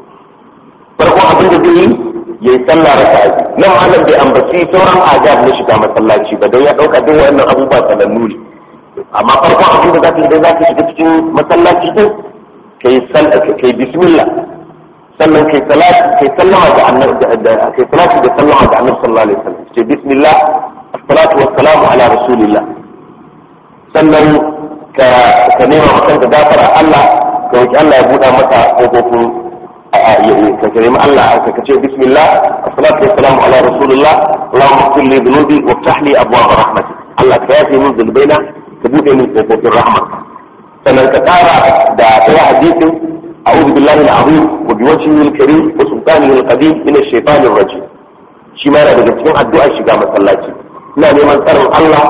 farko abin da zai yi ya yi sallah raka a nan malam bai ambaci sauran adab na shiga masallaci ba don ya ɗauka duk wannan abubuwa sanannu ne amma farko abin da za ka yi idan za ka shiga cikin masallaci din ka yi kai bismillah sannan kai salati kai sallama ga annabi kai salati da sallama ga annabi sallallahu alaihi wasallam ce bismillah assalatu wassalamu ala rasulillah sannan ka ka nema maka da gafara Allah ka roki Allah ya buɗa maka kofofin ka nemi Allah ka ce bismillah assalatu wassalamu ala rasulillah Allahumma ighfir li dhunubi waftah li abwaab rahmatik Allah ka yafe min dhunubaina ka buɗe min kofofin rahmatik sannan ka tsara da ɗaya hadisin أعوذ بالله العظيم وبوجهه الكريم وسلطانه القديم من الشيطان الرجيم shi ma yana daga cikin addu'ar shiga masallaci ina neman tsarin Allah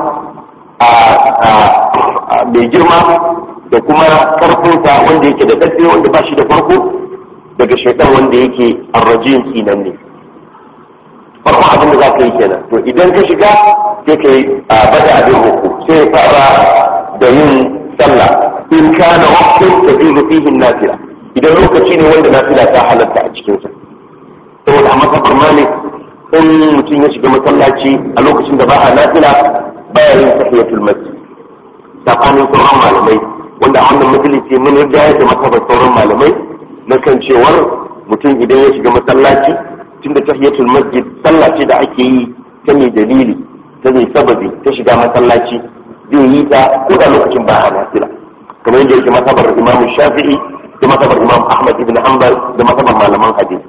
mai girma da kuma karfinsa wanda yake da ƙarfi wanda ba shi da farko daga shaitan wanda yake arrajin kinan ne farkon abin da za ka yi kenan to idan ka shiga sai ka yi bada abin uku sai ya fara da yin sallah in kana waqtin tajidu fihi nafila idan lokaci ne wanda nafila ta halatta a cikinsa saboda a masafar malik in mutum ya shiga masallaci a lokacin da ba a nafila baya yin tahiyatul masjid tsakanin sauran malamai wanda a wannan majalisi mun riga ya da masafar sauran malamai na kan cewar mutum idan ya shiga masallaci tunda tahiyatul masjid sallah ce da ake yi ta mai dalili ta mai sababi ta shiga masallaci zai yi ta ko da lokacin ba a nafila kamar yadda yake masabar imam shafi'i da masabar imam ahmad ibn hanbal da masabar malaman hadisi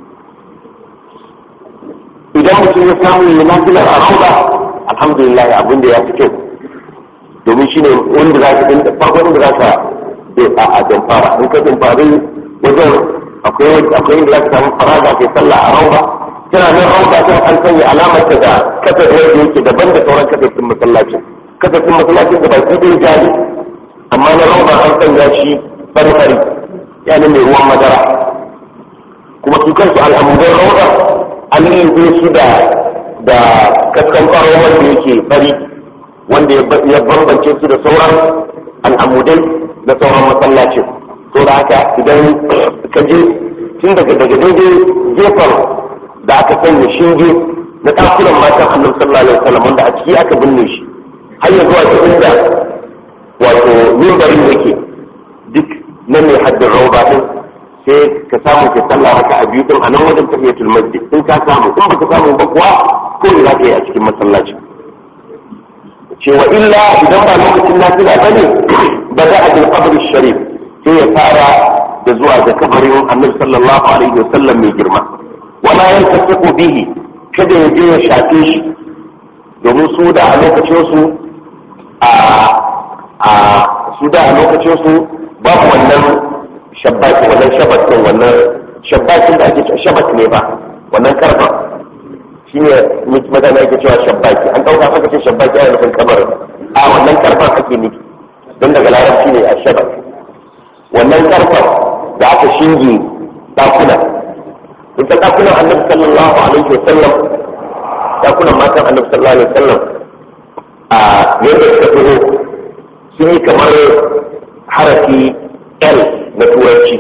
idan mutum ya samu yi nafilar a rauda alhamdulillah abin da ya fi kyau domin shine wanda za ka dinga farko wanda za ka a jamfara in ka jamfari wajen akwai akwai inda za ka samu faraga kai sallah a rauda tana nan rauda kan an sanya alamar ta da kasar wanda yake daban da sauran kasafin masallacin kasafin masallacin da baki ɗaya jari amma na rauda an sanya shi fari-fari yani mai ruwan madara kuma su kansu al'amuran rauda an yi su da da kaskan ƙwaro wanda yake fari wanda ya bambance su da sauran al'amudai da sauran masallacin to da haka idan ka je tun daga daga daidai gefen da aka sanya shinge na ɗakunan matan annabi sallallahu alaihi wasallam wanda a ciki aka binne shi har ya zuwa ta inda wato mimbarin yake duk na mai haddin rauba din sai ka samu ka sallah maka a biyu din a nan wajen tahiyatul masjid in ka samu in baka samu ba kuwa ko ne za ka yi a cikin masallaci cewa illa idan ba lokacin nafila bane ba za a bil qabr sharif sai ya fara da zuwa ga kabarin annabi sallallahu alaihi wasallam mai girma wala yaltaqiqu bihi kada ya je ya shafe shi domin su da a lokacin su a a su da a lokacin su babu wannan shabbaki wannan shabakin wannan shabbakin da ake cewa shabak ne ba wannan karfa shi ne magana ake cewa shabbaki an ɗauka aka ce shabbaki ana nufin kamar a wannan karfan ake nufi don daga larabci ne a shabak wannan karfan da aka shinge ɗakuna ita ɗakunan annabi sallallahu alaihi wa sallam ɗakunan matan annabi sallallahu alaihi wa sallam a yadda suka fito sun yi kamar harafi L na turanci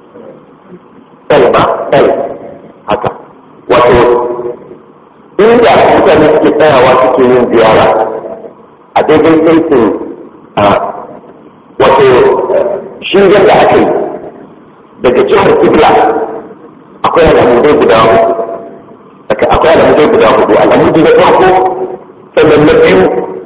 L ba L haka wato inda mutane suke tsayawa suke yin ziyara a daidai saitin a wato shingen da aka yi daga jihar Kibla akwai al'amudai guda hudu akwai al'amudai guda hudu al'amudi na farko sannan na biyu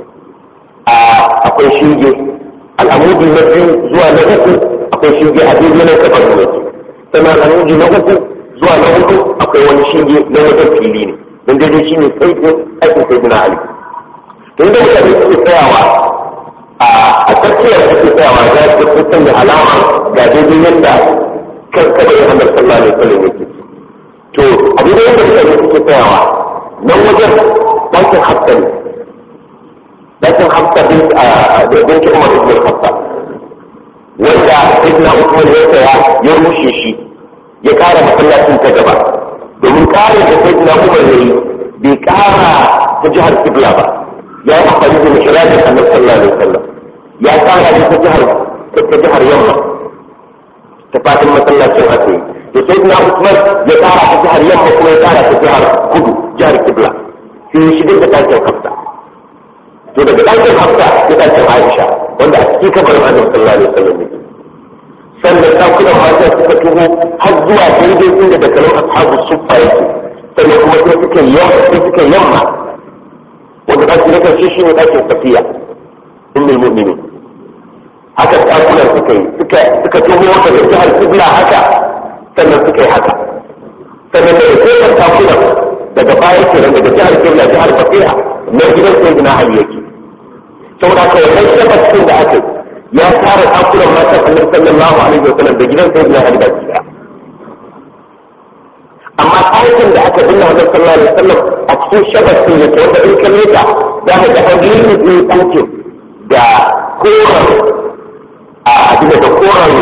akwai shinge al'amudi na biyu zuwa na uku akwai shinge a duk yana kafar ne sannan al'amudi na uku zuwa na hudu akwai wani shinge na wajen fili ne don daidai shi ne tsaifin aikin sai na ali to inda mutane suke tsayawa a tsakiyar suke tsayawa za su fi sanya alama ga daidai yadda kan kada ya hamar sallah ne sallah ne ke to a daidai yadda mutane suke tsayawa nan wajen ɗakin hafsa ne لكن حتى بنت بنت عمر بن الخطاب wanda ibn Usman ya saya ya rushe shi ya kara masallacin ta gaba domin kare da sayyidina Umar yayi bai kara ta jihar Kibla ba ya yi amfani da mihrajin Annabi sallallahu alaihi wasallam ya kara da ta jihar ta jihar Yamma ta fadin masallacin haka yi to sai na Usman ya tsara ta jihar yamma kuma ya tsara ta jihar kudu jihar Kibla sai ya shigar da ɗakin Hafsa to daga ɗakin Hafsa ya ɗakin Aisha wanda a cikin kabarin Annabi sallallahu alaihi wasallam ne sannan ɗakunan mata suka tuho har zuwa daidai inda da kalmar ashabu suffa yake sannan kuma sai suka yamma sai suka yamma wanda ɗaki na karshe shi ne ɗakin safiya ummul mu'minin haka ɗakunan suka yi suka suka tuho daga jihar kibla haka sannan suka yi haka sannan daga kofar ɗakunan daga baya kenan daga jihar kibla jihar safiya na gidan sai na ali yake saboda haka wannan shabbacin da aka yi ya tara ɗakunan matan annabi sallallahu alaihi wa sallam da gidan sai na ali baki ɗaya amma ɗakin da aka binne annabi sallallahu alaihi wa sallam a cikin shabbacin yake wanda in kalle ta za ka ga an yi ne ɗakin da koran a abin da koran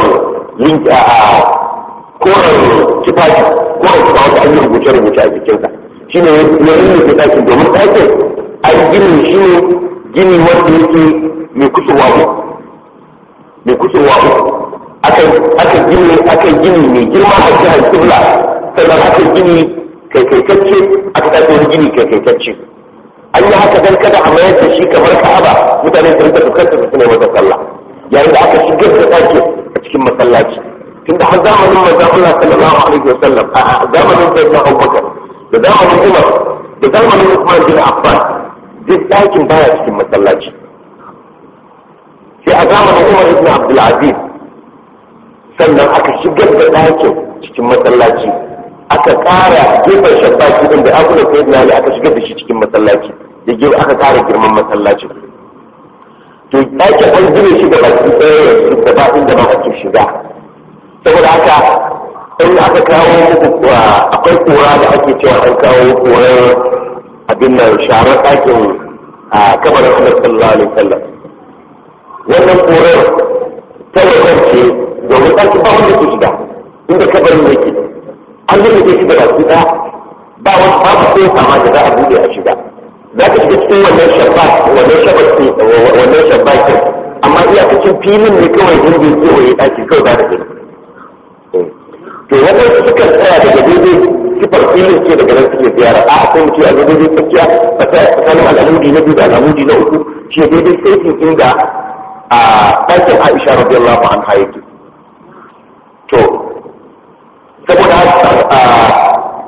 koren tufafi koren tufa wata an yi rubuce-rubuce a jikinsa shi ne ya yi nufi ɗakin domin ɗakin an gini shi ne gini wanda yake mai kusurwa uku mai kusurwa uku aka gini aka gini mai girma a jihar kibla sannan aka gini kaikaitacce aka tafi wani gini kaikaitacce an yi haka dan kada a mayar da shi kamar ka'aba mutane su rinka fuskantar su ne wata sallah yayin da aka shigar da ɗaki a cikin masallaci tunda har zamanin manzon Allah sallallahu alaihi wa sallam a zamanin sayyidina Abubakar da zamanin Umar da zamanin Uthman bin Affan duk ɗakin baya cikin masallaci sai a zamanin Umar ibn Abdul Aziz sannan aka shigar da ɗakin cikin masallaci aka ƙara gefen shabbaki din da abu da sayyidina Ali aka shigar da shi cikin masallaci da gefe aka ƙara girman masallacin to ɗakin an gine shi da baki ɗaya yanzu da ba inda ba ake shiga saboda haka in aka kawo muku akwai kura da ake cewa an kawo korar abin nan sharar ɗakin a kamar Annabi sallallahu alaihi wasallam wannan korar ta wajen ce domin ɗakin ba wanda ke shiga inda kabarin yake an yi shi da baki ɗaya ba wani babu sai sama da za a buɗe a shiga za ka shiga cikin wannan shabba wannan shabba wannan shabba ke amma iyakacin filin ne kawai inda ya kewaye ɗaki kawai ba da gani to waɗansu sukan tsaya daga daidai sifar filin ce daga nan suke ziyara a akwai mutum a daidai tsakiya ba ta tsakanin al'amudi na biyu da al'amudi na uku shi daidai saitin inda a ɗakin aisha radiyallahu anha yake to saboda haka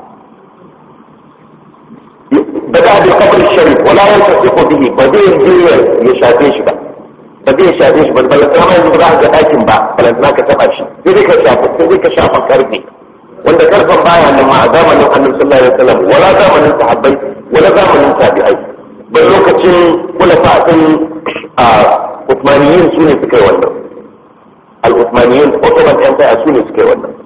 bada da kabar sharif wala yan tasdiqu bihi ba zai je ya shafe shi ba ba zai shafe shi ba ba la tsama yanzu ba za ka dakin ba ba za ka taba shi sai dai ka shafa sai dai ka shafa karfe wanda karfan baya nan ma a zamanin annabi sallallahu alaihi wasallam wala zamanin sahabbai wala zamanin tabi'ai ba lokacin kula fa'in a Uthmaniyin su ne suka yi wannan al-Uthmaniyin Ottoman Empire su ne suka yi wannan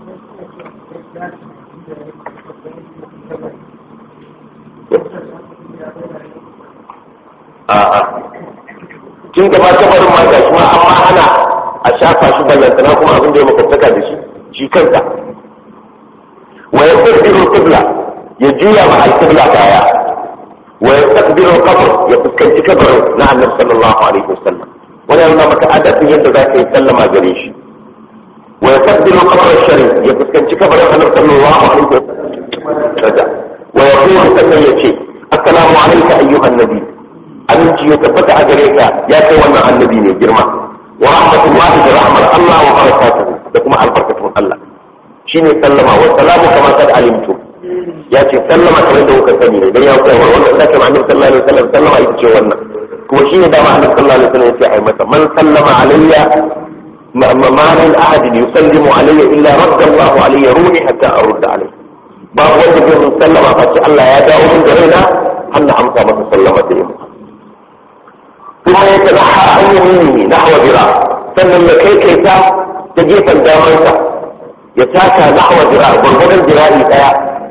a'a kin gaba ta barin ma ga kuma amma ana a shafa shi ballantana kuma abin da ya makwabtaka da shi shi kansa wa yastaqbilu qibla ya juya ma al-qibla baya wa yastaqbilu al-qabr ya fuskanci kabarin na annabi sallallahu alaihi wasallam wannan yana maka adadin yadda za ka yi sallama gare shi wa yastaqbilu qabr al-sharif ya fuskanci kabarin annabi sallallahu alaihi wasallam wa yaqulu sannan yace assalamu alayka ayyuhan nabi aminci ya tabbata a gare ka ya kai wannan annabi mai girma wa rahmatullahi da rahmar Allah wa barakatuhu da kuma albarkatun Allah shine sallama wa salamu kama kad alimtu ya ce sallama kamar da kuka sani ne dan ya koya wa wannan da kamar annabi sallallahu alaihi wasallam sallama ita ce wannan kuma shine dama annabi sallallahu alaihi wasallam yace ai masa man sallama alayya ma min ahad yusallimu alayya illa radda Allah alayya ruhi hatta arudda alayhi babu wanda zai sallama fa Allah ya dawo min da raina Allah amsa masa sallama da yamma ثم يتنحى عن يمينه نحو ذراع sannan ya kai kai ta ta gefen damansa ya taka nahwa jira gwargwadon jira'i daya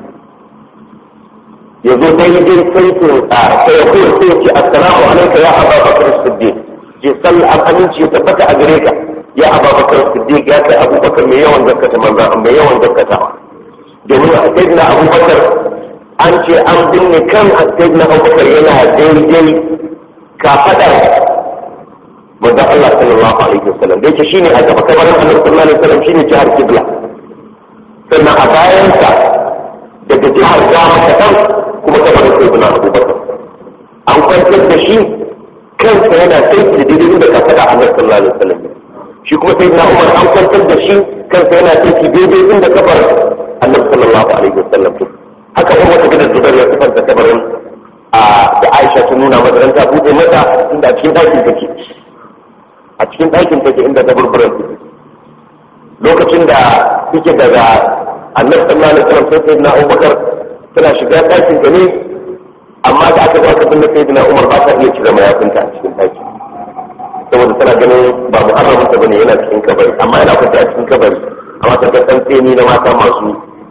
ya zo dai dai sai to a sai ya kuma sai ce assalamu alaikum ya aba bakar siddiq je sallah an aminci ya tabbata a gare ka ya aba bakar siddiq ya kai abubakar mai yawan zakkata manzan mai yawan zakkatawa domin a sayyidina abubakar an ce an binne kan sayyidina abubakar yana daidai kafaɗar manzon Allah sallallahu alaihi wasallam da yake shine a gaba kabarin Annabi sallallahu alaihi wasallam shine jihar Qibla sannan a bayansa daga jihar Gama kaɗan kuma kabarin Sayyidina Abubakar an kwantar da shi kansa yana sai da daidai inda ka faɗa Annabi sallallahu alaihi wasallam shi kuma Sayyidina Umar an kwantar da shi kansa yana sai daidai inda kabarin Annabi sallallahu alaihi wasallam haka Umar ta gidan Zubair ya sifanta kabarin da Aisha ta nuna mata ta buɗe mata inda a cikin ɗakin take a cikin ɗakin take inda ta burburan take lokacin da suke daga annabi sallallahu alaihi wasallam sai sayyidina Abubakar tana shiga ɗakin ta ne amma da aka zaka binne sayyidina Umar ba ta iya cire mayafinta a cikin ɗaki saboda tana ganin ba muharramin ta bane yana cikin kabari amma yana kwanta a cikin kabari amma ta ga tsantseni na mata masu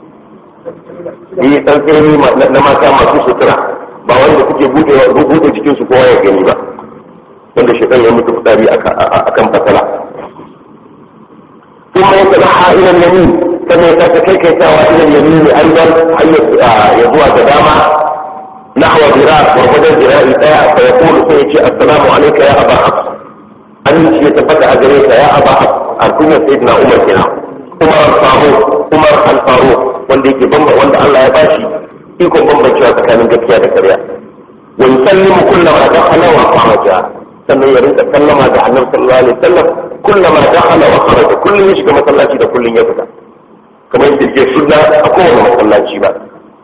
yi tsantseni na mata masu sutura ba wanda kuke buɗe jikinsu kowa ya gani ba wanda shi ya mutu fitsari a kan fasala ثم يتبعها الى اليمين كما يتكيك يتاوى الى اليمين ايضا يضوى قدامى نحو ذراع وغدا ذراع الايه فيقول سيدي السلام عليك يا ابا حفص انت يتفتح عليك يا ابا حفص الكنية سيدنا عمر هنا عمر الفاروق عمر الفاروق wanda yake bamba wanda Allah ya bashi ikon bambancewa tsakanin gaskiya da ƙarya wa yusallimu kullama dakhala wa kharaja sannan ya rinka sallama ga annabi sallallahu alaihi wasallam kullama dakhala wa kharaja kullun ya shiga masallaci da kullun ya fita kamar yadda ke sunna a kowane masallaci ba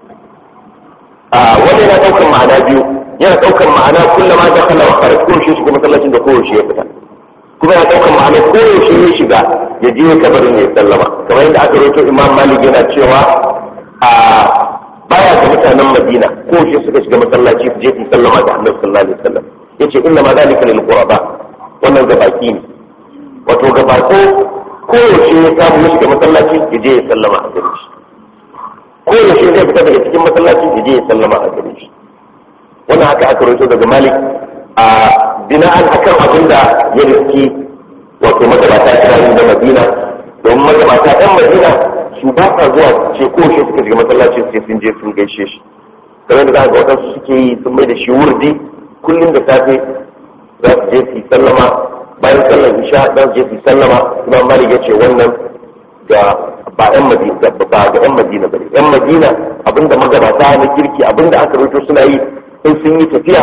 a wani yana daukar ma'ana biyu yana daukar ma'ana kullama dakhala wa kharaja ko shi shiga masallacin da kowace ya fita kuma yana daukar ma'ana kowace ya shiga ya je kabarin ya sallama kamar yadda aka rawaito imam malik yana cewa a baya ga mutanen madina ko shi suka shiga masallaci su je su sallama da annabi sallallahu alaihi wasallam yace inna ma zalika lil quraba wannan ga baki ne wato ga bako ko yaushe ya samu ya shiga masallaci ya je ya sallama a gare shi ko yaushe zai fita daga cikin masallaci ya je ya sallama a gare shi wannan haka aka rawaito daga malik a bina'an akan abin da ya riski wato magabata kiranin da madina domin magabata ɗan madina su ba sa zuwa ce ko shi suka shiga masallacin sai sun je sun gaishe shi kamar da za ga waɗansu suke yi sun mai da shi wurdi kullum da safe za su je su sallama bayan sallar isha za su je su sallama imam malik ya ce wannan ga ba yan madina ba ga yan madina bane yan madina abinda magabata na kirki abinda aka rubuto suna yi in sun yi tafiya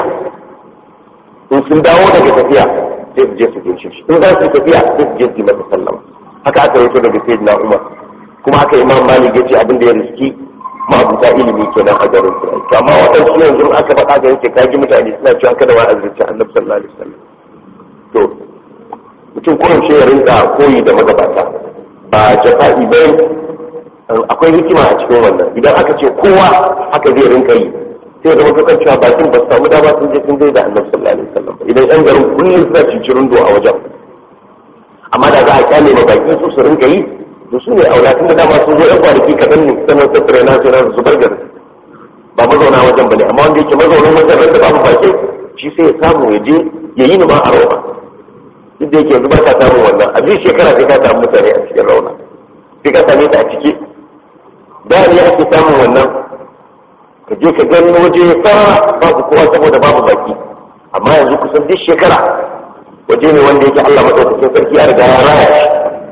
in sun dawo daga tafiya sai su je su gaishe shi in za su tafiya sai su je su yi masa sallama haka aka rubuto daga sayyidina umar kuma haka imam malik ya ce abin da ya riski ma'abuta ilimi kenan a garin su to amma waɗansu yanzu aka faɗa da yake kaji mutane suna cewa kada wa azurci annabi sallallahu alaihi wasallam to mutum kullum shi ya rinka koyi da magabata ba jafa'i bai akwai hikima a cikin wannan idan aka ce kowa haka zai rinka yi sai da wata kan cewa bakin ba su samu dama sun je sun da annabi sallallahu alaihi wasallam idan yan garin kullum suna cincirin do a wajen amma da za a kyale ma baki su su rinka yi to su ne aulatun da dama sun zo yan kwanaki kaɗan ne sannan tattare na su su bar garin ba mazauna wajen bane amma wanda yake mazaunin wajen ran da babu bakin shi sai ya samu ya je ya yi numa a rauna duk da yake yanzu ba ka samun wannan a duk shekara sai ka samu mutane a cikin rauna sai ka same ta a ciki da ne ake samun wannan ka je ka gani waje ya fara babu kowa saboda babu baki amma yanzu kusan duk shekara waje ne wanda yake Allah madaukakin sarki ya riga ya raya shi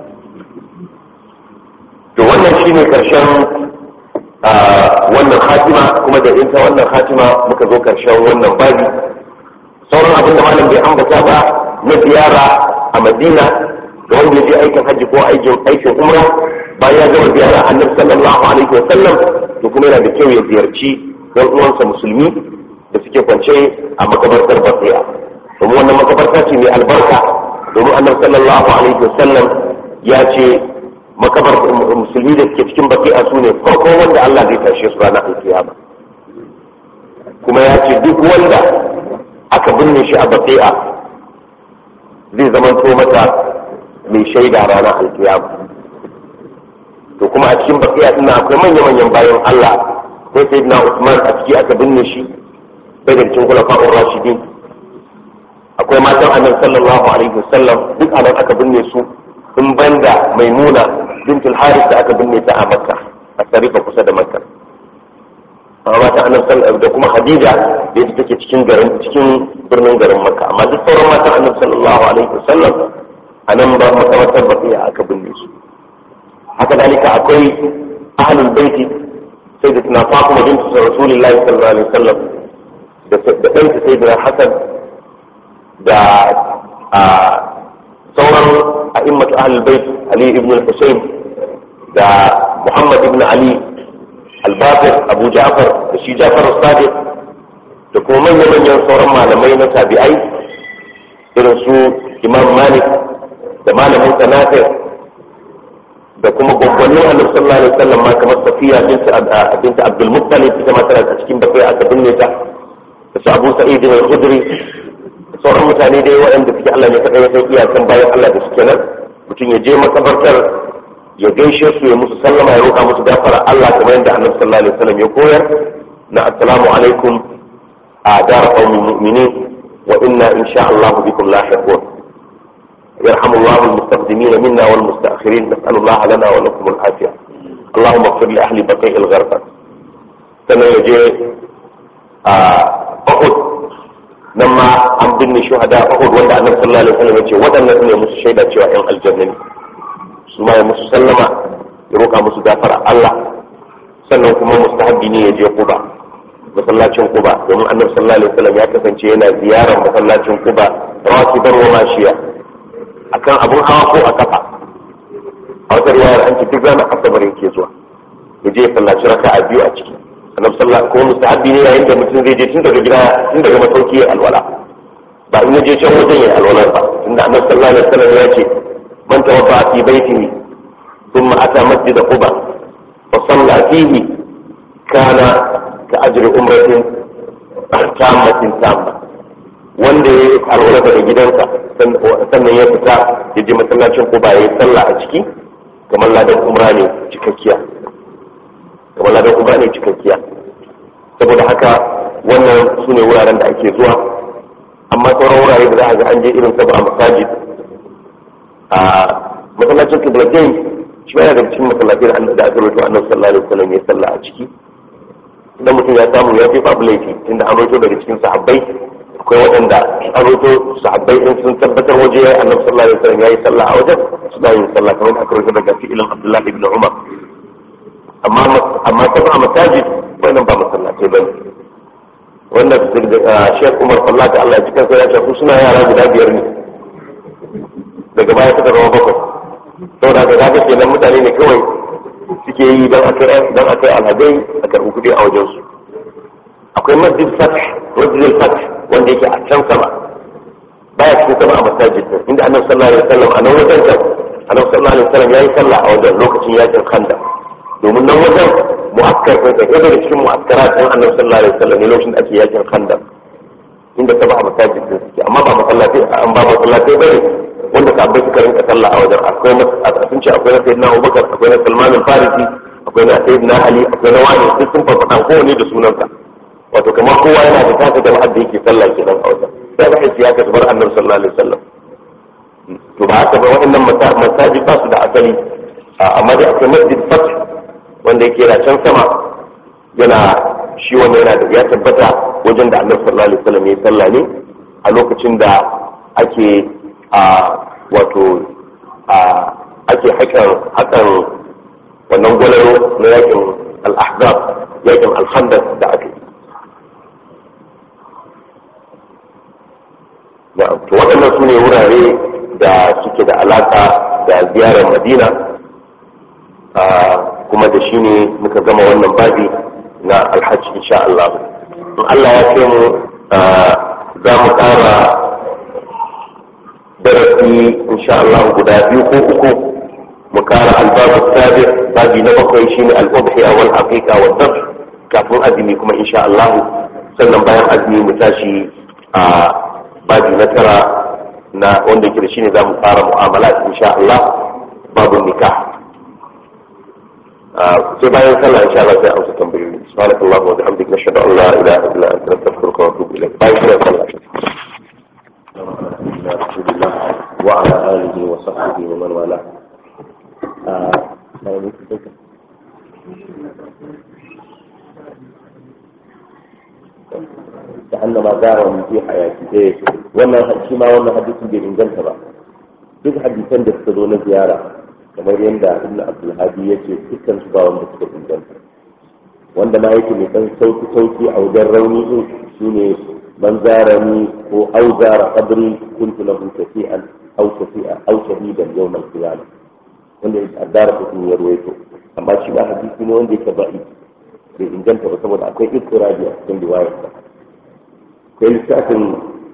to wannan shine karshen wannan khatima kuma da inta wannan khatima muka zo karshen wannan babi sauran abin da malam bai ambata ba na ziyara a madina da wanda ya je aikin hajji ko aikin aikin umra bayan ya gama ziyara annabi sallallahu alaihi wa sallam to kuma yana da kyau ya ziyarci yan uwansa musulmi da suke kwance a makabartar baqiya domin wannan makabarta ce mai albarka domin annabi sallallahu alaihi wa sallam ya ce makabar musulmi da suke cikin baqiya su ne farko wanda Allah zai tashe su ranar alkiyama kuma ya ce duk wanda aka binne shi a baqi'a zai zamanto mata mai shaida ranar alkiyama to kuma a cikin baqi'a din akwai manya-manyan bayan Allah sai sayyidina Usman a ciki aka binne shi sai da cikin khulafa'ur rashidin akwai matan annabi sallallahu alaihi wasallam duk anan aka binne su in banda maimuna bintul harith da aka binne ta a makka a tarifa kusa da makka mata annabi da kuma Khadija da ita take cikin garin cikin birnin garin Makka amma duk sauran mata annabi sallallahu alaihi wasallam anan ba makamantar baqiya aka binne su haka dalika akwai ahlul baiti sai da tana Fatima bintu Rasulullahi sallallahu alaihi wasallam da da ɗanta sayyidina Hassan da sauran a'immatu ahlul bait Ali ibn al-Husayn da Muhammad ibn Ali al-Baqir Abu Ja'far da shi Ja'far as-Sadiq da kuma manyan manyan sauran malamai na tabi'ai irin su Imam Malik da malamin Sanafi da kuma gwaggwannin Annabi sallallahu alaihi wasallam ma kamar Safiya binta Abdul Muttalib ita ma tana cikin bakai aka binne ta da su Abu Sa'id al-Khudri sauran mutane dai waɗanda suke Allah ne kaɗai ya san iyakan bayan Allah da suke nan mutum ya je makabartar ya gaishe su ya musu sallama ya roƙa musu gafara Allah kamar yadda Annabi sallallahu alaihi wasallam ya koyar na assalamu alaikum a dar qaumin mu'minin wa inna insha Allah bikum lahiqun يرحم الله المستقدمين منا والمستأخرين نسأل الله لنا ولكم العافية اللهم اغفر لأهل بقيع الغرفة سنة يجي أحد nan ma an binne shuhada Uhud wanda Annabi sallallahu alaihi wasallam yace waɗannan ne musu shaida cewa ƴan aljanna ne su ma ya musu sallama ya roƙa musu gafara Allah sannan kuma mustahabbi ne ya je Quba masallacin Quba domin Annabi sallallahu alaihi wasallam ya kasance yana ziyarar masallacin Quba rakiban wa mashiya akan abun hawa ko a kafa a wata riwayar an ce duk ranar asabar yake zuwa ya je ya sallaci raka'a biyu a ciki annabi sallallahu ko mustahabi ne yayin da mutum zai je tun daga gida tun daga masauki ya alwala ba in je can wajen ya alwala ba tunda annabi sallallahu alaihi wasallam ya ce man tawadda fi baitihi thumma ata masjid quba fa salla fihi kana ka ajri umratin tammatin tamma wanda ya yi alwala daga gidansa sannan ya fita ya je masallacin quba ya yi sallah a ciki kamar ladan umra ne cikakkiya kamar ladan umra ne cikakkiya saboda haka wannan su ne wuraren da ake zuwa amma sauran wurare da za a ga an je irin saba a masajid a masallacin kiblatain shi yana daga cikin masallatai da da aka rubuta annabi sallallahu alaihi wasallam ya salla a ciki idan mutum ya samu ya fi babu laifi tunda an rubuto daga cikin sahabbai akwai waɗanda an rubuto sahabbai in sun tabbatar waje ya annabi sallallahu alaihi wasallam ya yi sallah a wajen suna yin sallah kamar aka rubuto daga fi'ilin abdullahi ibn umar amma amma ta ba masajid wannan ba masallatai bane wannan shek umar sallah da Allah ya cikin sai ya ce su suna yara guda biyar ne daga baya suka zama bakwai saboda ga daga kenan mutane ne kawai suke yi don akai don akai alhadai a karɓi kuɗi a wajen su akwai masjid fath masjid fath wanda yake a can sama baya cikin sama a masajid inda annabi sallallahu alaihi wasallam a nan wajen can annabi sallallahu alaihi wasallam yayi sallah a wajen lokacin yakin khandaq domin nan wajen mu'akkar ko da daga cikin mu'akkara din annabi sallallahu alaihi wasallam ne lokacin da ake yakin khandaq inda ta ba a masajid din suke amma ba masallatai an ba masallatai bane wanda sabbai suka rinka sallah a wajen akwai a sun ce akwai na sayyidina Abubakar akwai na Salman al-Farisi akwai na sayyidina Ali akwai na wani duk sun farfada kowane da sunansa wato kamar kowa yana da tasa jama'ar da yake sallah kenan a wajen sai ga aiki aka bar annabi sallallahu alaihi wasallam to ba haka ba waɗannan masajid ba su da asali amma dai akwai masjid fath wanda yake yana can sama yana shi wanda yana da ya tabbata wajen da annabi sallallahu alaihi wasallam ya sallah ne a lokacin da ake a wato a ake hakan hakan wannan gwalaro na yakin al-ahzab yakin al-khandaq da aka yi na'am to waɗannan su ne wurare da suke da alaka da ziyarar madina kuma da shi ne muka gama wannan babi na alhaji insha Allah in Allah ya ce mu za mu ƙara darasi insha Allah guda biyu ko uku mu ƙara albabu sabi babi na bakwai shi ne al'ubhiya wal haqiqa wal dab kafin azumi kuma insha Allah sannan bayan azumi mu tashi a babi na tara na wanda yake da shi ne za mu fara mu'amala insha Allah babu nikah sai bayan sallah insha Allah sai amsa tambayoyi subhanakallahu wa bihamdika nashhadu an la ilaha illa anta nastaghfiruka wa natubu ilayk bayan sallah وعلى آله وصحبه ومن والاه ma zara min fi hayati eh wannan shi ma wannan hadisin bai inganta ba duk hadisan da suka zo na ziyara kamar yadda ibn abdul hadi yace dukkan su ba wanda suka inganta wanda ma yake mai dan sauki sauki a wajen rauni din shine man zarani ko au zara qabri kuntu lahu shafi'an aw shafi'a aw shahidan yawm al-qiyamah wanda ya addara ko ya ruwaito amma shi ba hadisi ne wanda yake ba'i bai inganta ba saboda akwai istirabi a cikin riwayar sa kai lissafin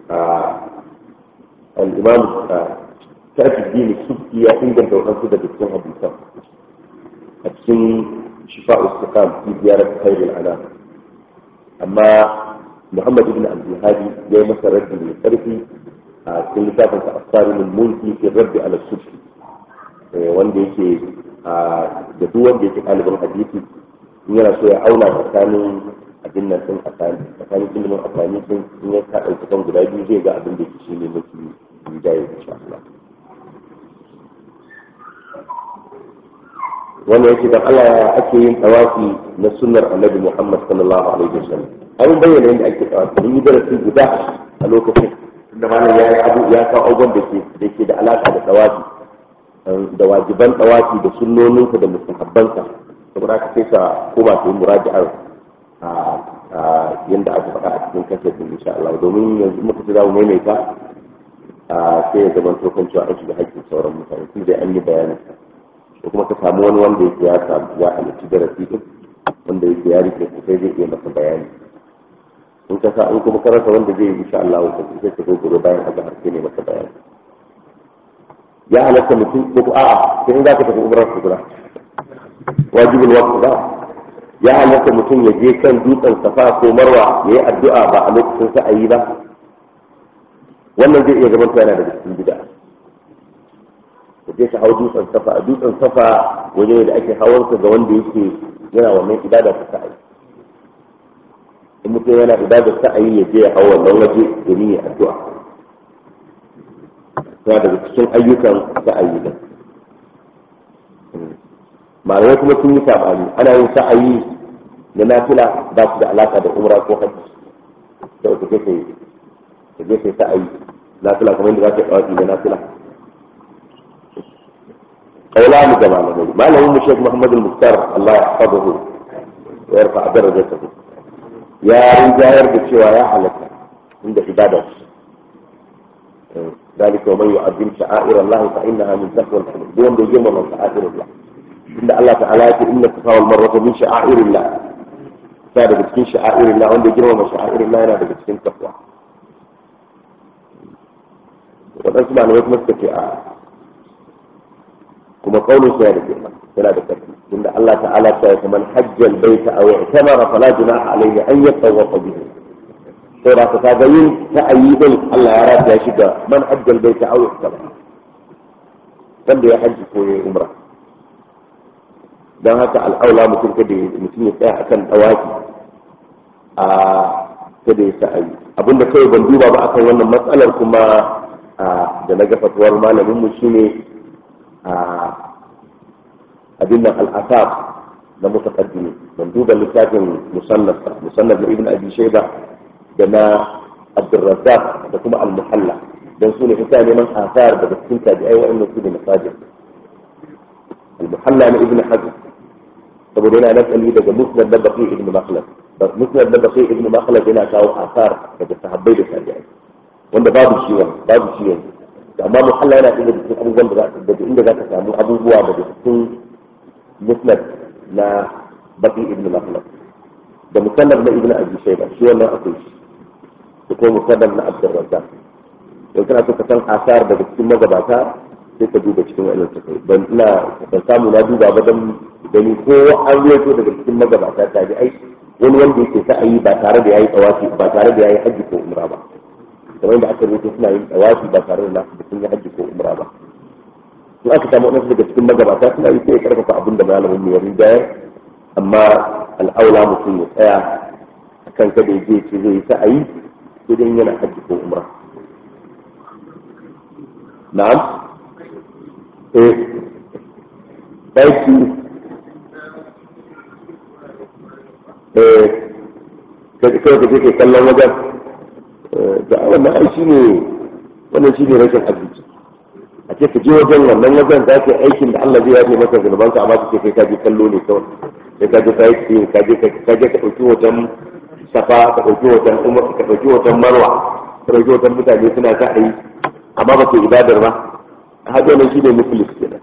al-imam tafi dini subki ya inganta wadansu daga cikin hadisan a cikin shifa istiqam fi ziyarar khairul anam amma muhammad ibn abdul hadi ya yi masa raddi mai karfi a cikin littafin sa asarimul mulki fi raddi ala subki wanda yake da duk wanda yake ɗalibin hadisi in yana so ya auna tsakanin abin nan sun asali tsakanin ilimin asali sun in ya ka ɗauki kan guda biyu zai ga abin da yake shi ne mafi rijaye insha Allah wanda yake dan Allah ya ake yin tawafi na sunnar Annabi Muhammad sallallahu alaihi wasallam an bayyana yadda ake tawafi mun yi darasi guda a lokacin da malam ya yi abu ya kawo abubuwan da ke da ke da alaka da tawafi da wajiban tawafi da sunnoninsa da mustahabbansa saboda haka sai ka koma ka yi muraji'ar yadda aka faɗa a cikin kasar din insha Allah domin yanzu muka ci zamu maimaita sai ya zama tokan cewa an shiga haƙƙin sauran mutane tun da an yi bayanin ko kuma ka samu wani wanda yake ya samu ya halarci darasi din wanda yake ya rike ku sai zai iya masa bayani in ka sa in kuma karanta wanda zai yi insha Allah ka sai ka gobe bayan a har sai ne masa bayani ya halatta mutum ko a'a sai in za ka tafi umrar kubra wajibul waqt ba ya halatta mutum ya je kan dutsen safa ko marwa ya yi addu'a ba a lokacin sa'ayi ba wannan zai iya zama yana daga cikin bid'a ka je ka hau dutsen safa a dutsen safa waje ne da ake hawansa ga wanda yake yana wannan ibada ta sa'ayi in mutum yana ibada sa'ayi ya je ya hau wannan waje domin ya addu'a yana daga cikin ayyukan sa'ayi din malamai kuma sun yi sabani ana yin sa'ayi na nafila ba su da alaka da umra ko hajji sai ka je ka je kai sa'ayi nafila kamar yadda za ka yi na nafila قولان جمال النبي ما له الشيخ محمد المختار الله يحفظه ويرفع درجته يا رجال بالشوى يا حلك عند عبادة ذلك ومن يعظم شعائر الله فإنها من تقوى القلوب دون بيجمع من شعائر الله إن الله تعالى يقول إن الصفا والمروة من شعائر الله كان بتكين شعائر الله وين بيجمع من شعائر الله أنا بتكين تقوى وتسمع أن يكون مستكئ kuma kaunin sa da girma yana da karfi inda Allah ta'ala ta yi man hajjal baita aw i'tamara fala junaha alayhi an yatawafa bihi sai da ka ga yin ta'ayi din Allah ya rata shi ga man hajjal baita aw i'tamara wanda ya hajji ko ya umra dan haka al'aula mutum kada mutum ya tsaya akan dawaki a kada ya sa'ayi abinda kai ban duba ba akan wannan matsalar kuma da na ga fatuwar malamin mu shine abin nan al'asab na mutaqaddimi ban duba littafin musannaf musannaf na ibn abi shayba da na abdurrazzaq da kuma al-muhalla dan su ne ita neman asar daga cikin tabi'ai wa'annan su ne masajid al-muhalla na ibn hazm saboda yana nakali daga musnad da baqi ibn makhlad musnad da baqi ibn makhlad yana kawo asar daga sahabbai da tabi'ai wanda babu shi wani babu shi yanzu amma muhalla yana ɗaya da cikin abubuwan da za ka daga inda za ka samu abubuwa daga cikin musnad na baki ibn makhlad da musannad na ibn abi shayba shi wannan akwai shi da kuma musannad na abdur razzaq don kana so ka san asar daga cikin magabata sai ka duba cikin wannan takai ban ina ban samu na duba ba dan gani ko an ruwaito daga cikin magabata ta ji ai wani wanda yake sa'ayi ba tare da yayi tsawafi ba tare da yayi hajji ko umra ba kamar yadda aka rubuta suna yin tsawafi ba tare da nasu sun yi hajji ko umra ba in aka samu wasu daga cikin magabata suna yi sai ya karfafa abin da malamin mu ya rinjayar amma al'aula mutum ya tsaya a kan kada ya je ce zai yi sa'ayi sai dai yana hajji ko umra na'am eh ɗauki eh kai ka je kai kallon wajen wannan ai shine wannan shine rashin arziki a ce ka je wajen wannan wajen za ka yi aikin da Allah zai yafe maka zunuban ka amma ka ce kai ka je kallo ne kawai sai ka je ka yi ka je ka je ka ɗauki wajen safa ka ɗauki wajen umar ka ɗauki wajen marwa ka ɗauki wajen mutane suna ta ayi amma ba ke ibadar ba a hajji wannan shine muflis kenan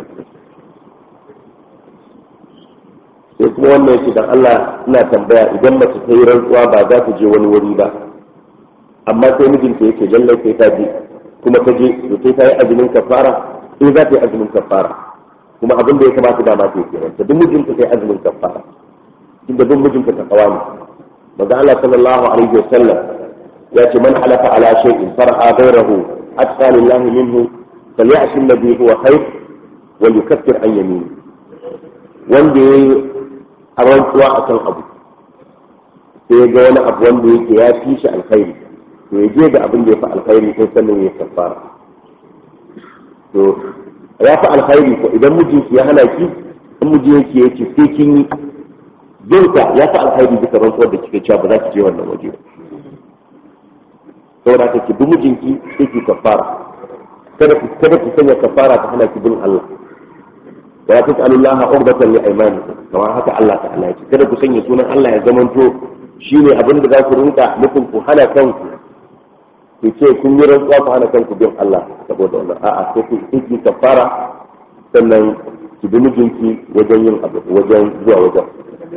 sai kuma wannan yake dan Allah ina tambaya idan mace ta yi rantsuwa ba za ta je wani wuri ba amma sai mijinta yake lallai sai ta je kuma ta je to sai ta yi azumin kafara sai za ta yi azumin kafara kuma abin da ya kamata da ma ta yi kenan ta duk mijinta sai azumin kafara inda duk mijinta ta kawa ne maza Allah sallallahu alaihi wasallam ya ce man halafa ala shay'in far'a ghayrahu atqa lillahi minhu falyashi alladhi huwa khair wa yukaffir an yamini wanda yayi a rantsuwa akan abu sai ga wani abu wanda yake ya fi shi alkhairi to ya je ga abin da ya fi alkhairi sai sannan ya kafara to ya fi alkhairi ko idan mijinki ya hana ki in miji yake yake sai kin yi jinka ya fi alkhairi bisa rantsuwar da kike cewa ba za ki je wannan waje ba saboda ka ki bi mijinki sai ki kafara kada ki kada ki sanya kafara ta hana ki bin Allah wala tas'alullaha urbatan li aymanikum kamar haka Allah ta'ala ya ce kada ku sanya sunan Allah ya zamanto shine abin da za ku rinka nufin ku hana kanku ku ce kun yi rantsuwa ku hana kanku bin Allah saboda wannan a'a sai ku yi kafara sannan ki bi mijinki wajen yin abu wajen zuwa wajen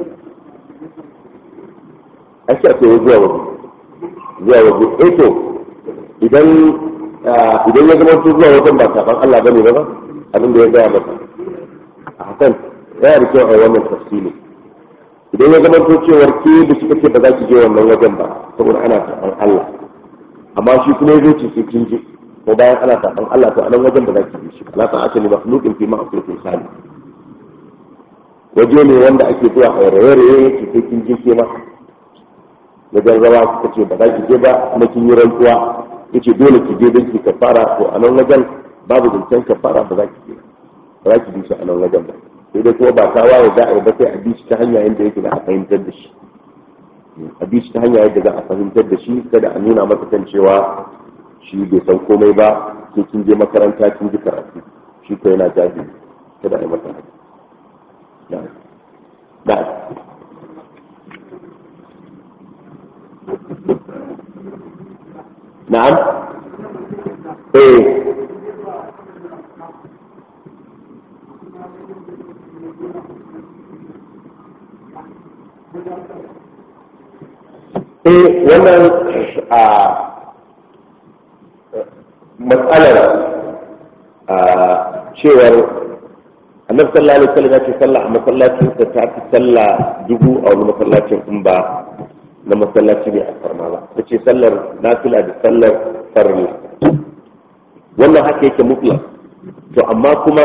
ake a zuwa waje zuwa waje eh to idan idan ya zama zuwa wajen ba kafan Allah bane ba abin da ya gaya maka a hakan yana da kyau a wannan tafsiri idan ya zama to cewar ke da suka ce ba za ki je wannan wajen ba saboda ana kafan Allah amma shi kuma ya ce sai kin je ko bayan ana kafan Allah to a nan wajen ba za ki je shi la ta ake ni makhluqin fi ma'asiyatil khaliq waje ne wanda ake zuwa a raye-raye ki sai kin je ke ma wajen rawa suka ce ba za ki je ba kuma kin yi rantsuwa yace dole ki je don ki kafara to a nan wajen babu zancen kafara ba za ki je ba za ki bi shi a nan wajen ba sai dai kuma ba ta waye za a yi ba sai a bi shi ta hanya yadda yake da a fahimtar da shi a bi shi ta hanya yadda za a fahimtar da shi kada a nuna masa kan cewa shi bai san komai ba sai kin je makaranta kin ji karatu shi ko yana jahili kada a yi masa haka na'am na'am eh eh wannan a matsalar a cewar annabi sallallahu alaihi wasallam ya ce sallah a masallacin sa ta fi sallah dubu a wani masallacin in ba na masallaci ne a farma ba ta ce sallar nafila da sallar farilla wannan haka yake mutlak to amma kuma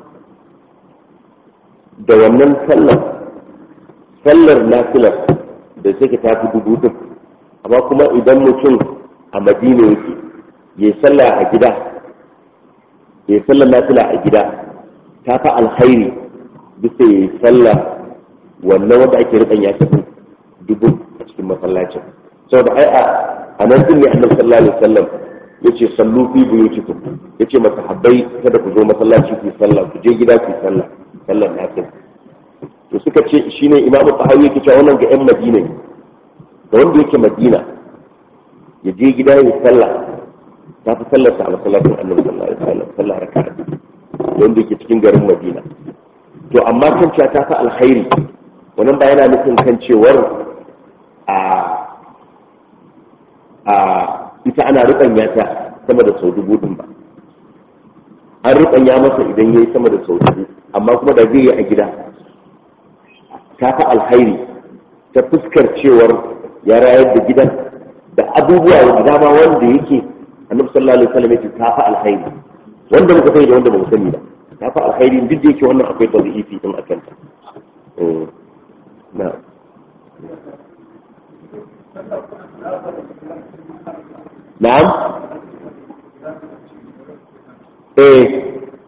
da wannan sallar sallar nafilar da take ta fi dubu din amma kuma idan mutum a madina yake ya yi sallah a gida ya yi sallar nafila a gida ta fi alkhairi bisa ya yi sallah wannan wanda ake rikan ya tafi dubu a cikin masallacin saboda ai a nan din ne annabi sallallahu alaihi wasallam yace sallu fi buyutikum yace masahabbai kada ku zo masallaci ku sallah ku je gida ku sallah sallar nafila to suka ce shine imamu tahawi yake cewa wannan ga yan madina ne da wanda yake madina ya je gida ya sallah ta fi sallar sa a masallacin annabi sallallahu alaihi wasallam sallah raka'a wanda yake cikin garin madina to amma kan cewa ta fi alkhairi wannan ba yana nufin kan cewar a a ita ana rubanya ta sama da sau dubu din ba an rubanya masa idan yayi sama da sau dubu amma kuma da zai yi a gida ta fi alkhairi ta fuskar cewar ya rayar da gidan da abubuwa da dama wanda yake annabi sallallahu alaihi wasallam yake ta fi alkhairi wanda muka sani da wanda ba mu sani ba ta fi alkhairi duk da yake wannan akwai tarihi din akan ta na na'am eh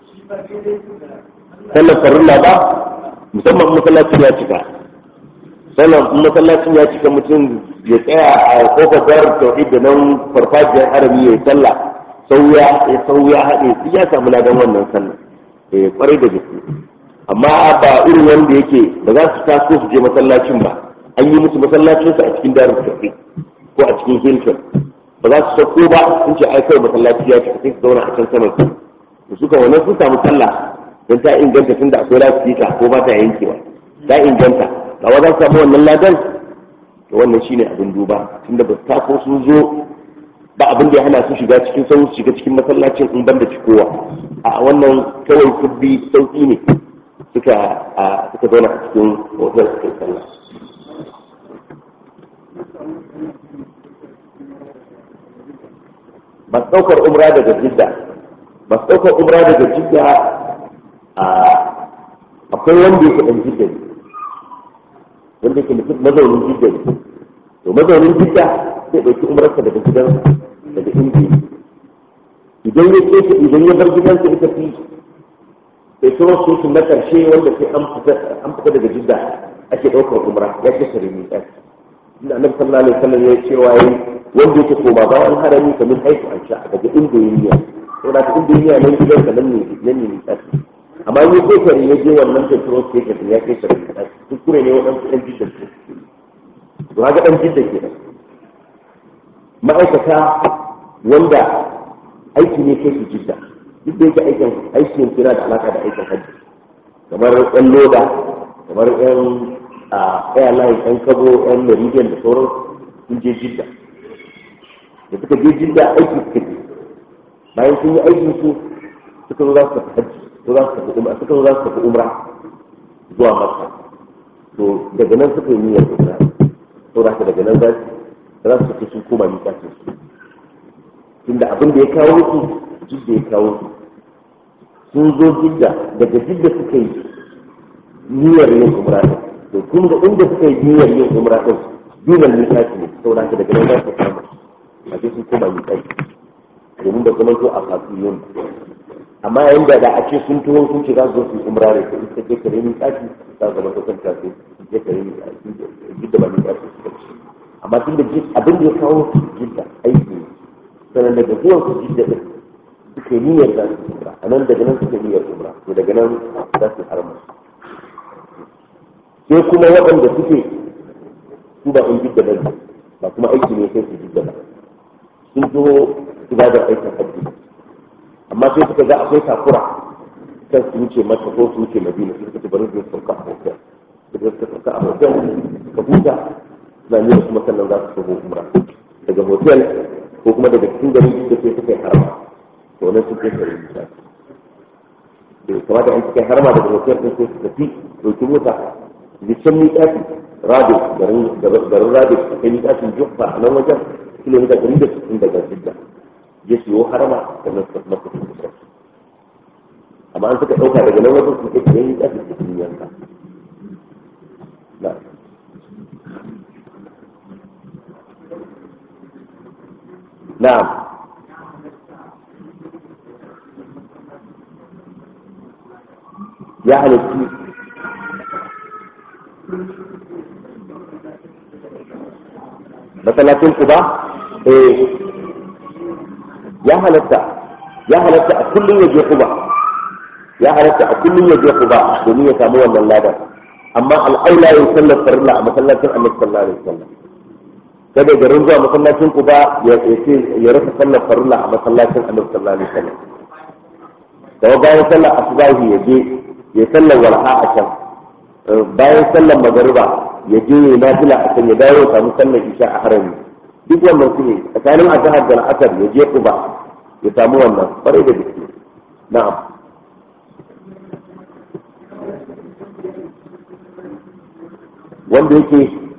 sallar farilla ba musamman masallaci ya cika sannan in masallacin ya cika mutum ya tsaya a kofar darar tauhid da nan farfajiyar harami ya yi sallah sauya ya sauya haɗe su ya samu ladan wannan sallah eh kwarai da gaske amma ba irin wanda yake ba za su taso su je masallacin ba an yi musu masallacinsu a cikin darar tauhid ko a cikin hilton ba za su sauko ba sun ce ai kawai masallaci ya cika sai su zauna a can saman su to suka wannan sun samu sallah don ta inganta tunda akwai lasifika ko ba ta yankewa ta inganta ba wa za su samu wannan ladan to wannan shine abin duba tunda ba su tako sun zo ba abin da ya hana su shiga cikin sau shiga cikin masallacin in banda cikowa a wannan kawai kubbi sauki ne suka suka zauna a cikin hotel suka yi sallah ba ɗaukar umra daga jidda ba ɗaukar umra daga jidda akwai wanda yake ɗan jidda ne wanda yake mutum mazaunin jidda ne to mazaunin jidda zai ɗauki umrarsa daga gidansa daga inda idan ya ce idan ya bar gidansa ita fi sai kuma su na ƙarshe wanda sai an fita daga jidda ake ɗaukar umra ya ce sare ne ɗan inda annabi sallallahu alaihi wasallam ya ce waye wanda yake koma bayan harami kamar haifu an sha daga inda ya niyya saboda inda ya niyya nan gidansa nan ne nan ne ɗan amma ni ko kare ya je wannan petrol station ya kai sarki kuskure ne waɗansu ɗan jidda su to haka ɗan jidda ke nan ma'aikata wanda aiki ne kai su jidda duk da yake aikin aikin kira da alaka da aikin hajji kamar ɗan loda kamar ɗan airline ɗan kabo ɗan meridian da sauran sun je jidda da suka je jidda aiki suka je bayan sun yi aikin su suka zo za su tafi hajji ko za su tafi umra suka zo za su tafi umra zuwa makka to daga nan suka yi niyyar umra to da daga nan za su za su tafi sun koma ni kafin su tunda abin da ya kawo su jidda ya kawo su sun zo jidda daga jidda suka yi niyyar yin umra din to kun ga inda suka yi niyyar yin umra din dunan ni kafin ne saboda haka daga nan za su kama a sai sun koma ni kafin domin da kuma to a kafin amma yayin da da a ce sun tuho sun ce za su zo su umra ne ko ita ke kare ni kafi za su zama ta kanta sai ke kare ni jidda ba ni kafi su kace amma tun da abin da ya kawo su jidda aiki ne sannan daga zuwan su jidda din suka niyyar za su umra a nan daga nan suka niyyar umra to daga nan za su harma sai kuma waɗanda suke su ba in jidda ba ba kuma aiki ne sai su jidda ba sun zo ibadar aikin hajji amma sai suka ga akwai takura kan su wuce mata ko su wuce madina sai suka ce bari su sauka a hotel suka suka sauka a hotel ka huta na ne kuma sannan za su tafi umra daga hotel ko kuma daga cikin gari da sai suka yi harama to nan sun kai kare nisa da kamata an suka yi harama daga hotel din sai su tafi ɗauki mota da can miƙafi rado garin rado su kai miƙafin jufa a nan wajen kilomita ɗari da sittin daga jidda ya siyo harama da nan suka masa kusa amma an suka ɗauka daga nan wajen su kai kare miƙafi da sun yanka na'am ya halittu masallacin kuba eh ya halatta ya halatta a kullum ya je kuba ya halatta a kullum ya je kuba domin ya samu wannan ladan amma al'aula ya sallar farilla a masallacin annabi sallallahu alaihi wasallam kada garin zuwa masallacin kuba ya ya rasa sallar farilla a masallacin annabi sallallahu alaihi wasallam daga bayan sallar asubahi ya je ya sallar walha a can bayan sallar magariba ya je ya nafila a can ya dawo ya samu sallar isha a harami duk wannan su ne tsakanin azhar da al'asar ya je kuba ya samu wannan kwarai da gaske na'am wanda yake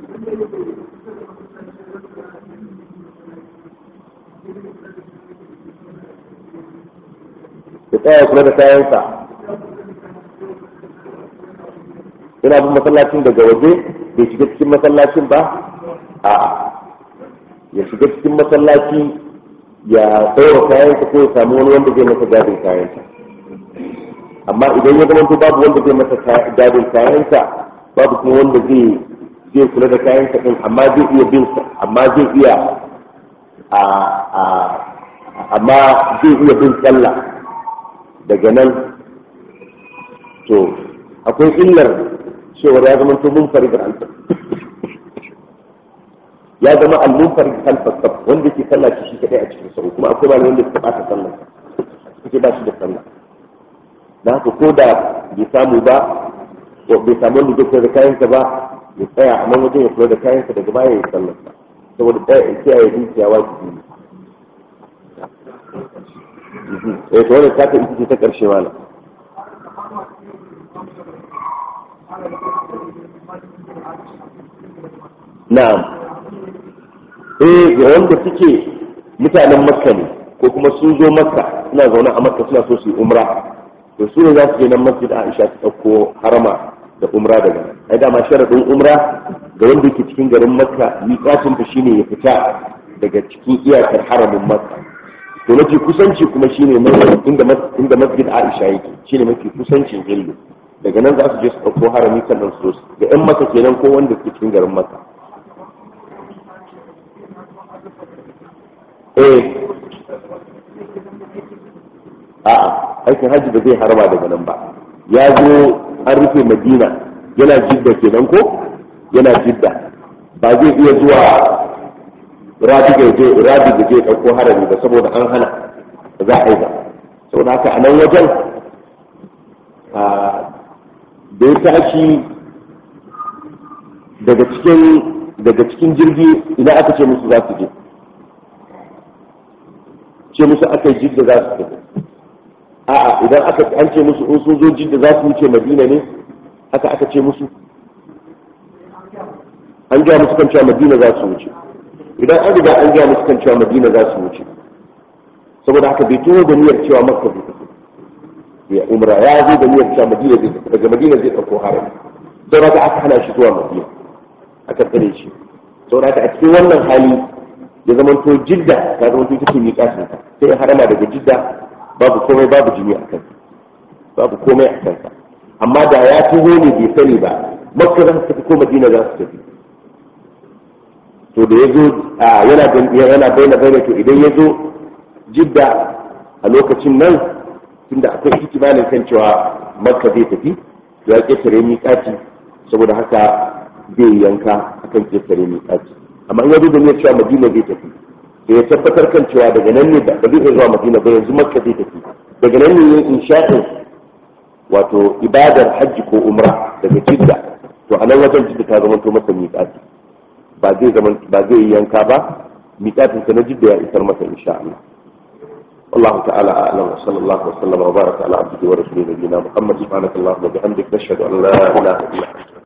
ya tsaya kula da kayansa ina bin masallacin daga waje bai shiga cikin masallacin ba a ya shiga cikin masallaci ya tsaye kayansa ko ya samu wani wanda zai masa gadin kayansa amma idan ya zama babu wanda zai masa gadin kayansa babu kuma wanda zai zai kula da kayan sa din amma zai iya bin amma zai iya a a amma zai iya bin sallah daga nan to akwai illar cewa ya zama to mun farid alfa ya zama al-munfarid alfa wanda ke sallah shi kadai a cikin sau kuma akwai malamin da suka bata sallah suke ba shi da sallah da haka ko da bai samu ba ko bai samu wanda zai kula da kayansa ba ya tsaya a nan wajen ya kula da kayansa daga baya ya sallar sa saboda tsaya ya kiyaye dukiya wajibi ne eh to wannan ta ita ce ta karshe malam na'am eh ga wanda suke mutanen makka ne ko kuma sun zo makka suna zaune a makka suna so su yi umra to su ne za su je nan masjid aisha su ɗauko harama da umra daga nan ai dama sharadin umra ga wanda yake cikin garin makka miƙatin ta shine ya fita daga cikin iyakar haramin makka to mafi kusanci kuma shine inda inda masjid aisha yake shine mafi kusancin hillu daga nan za su je su ɗauko harami sannan su zo ga 'yan maka kenan ko wanda ke cikin garin maka eh a'a aikin hajji ba zai harba daga nan ba ya zo an rufe madina yana jidda kenan ko yana jidda ba zai iya zuwa rabi da je rabi da je ɗauko harami ba saboda an hana ba za a yi ba saboda haka a nan wajen da ya tashi daga cikin daga cikin jirgi idan aka ce musu za su je ce musu aka yi jidda za su tafi a'a idan aka an ce musu in sun zo jidda za su wuce madina ne haka aka ce musu an gaya musu kan cewa madina za su wuce idan an riga an gaya musu kan cewa madina za su wuce saboda haka bai tuno da niyyar cewa makka zai tafi ya umra ya zo da niyyar cewa madina zai tafi daga madina zai ɗauko harami don haka aka hana shi zuwa madina aka tsare shi saboda haka a cikin wannan hali ya zama to jidda ta zama to take miƙatin ta sai ya harama daga jidda babu komai babu jini a kansa babu komai a kansa amma da ya tuho ne bai sani ba makka za su tafi ko madina za su tafi to da ya zo yana yana bayyana bayyana to idan ya zo jidda a lokacin nan tunda akwai ihtimalin kan cewa makka zai tafi ya ketare miƙati saboda haka zai yanka akan ketare miƙati amma in yazo da niyyar cewa madina zai tafi da ya tabbatar kan cewa daga nan ne ba zai iya zuwa madina ba yanzu makka zai tafi daga nan ne yin insha'in wato ibadar hajji ko umra daga jidda to a nan wajen jidda ta zama to masa miƙati ba zai zama ba zai yi yanka ba miƙatin sa na jidda ya isar masa insha Allah والله تعالى اعلم وصلى الله وسلم وبارك على عبده ورسوله نبينا محمد سبحانك اللهم وبحمدك نشهد ان لا اله الا انت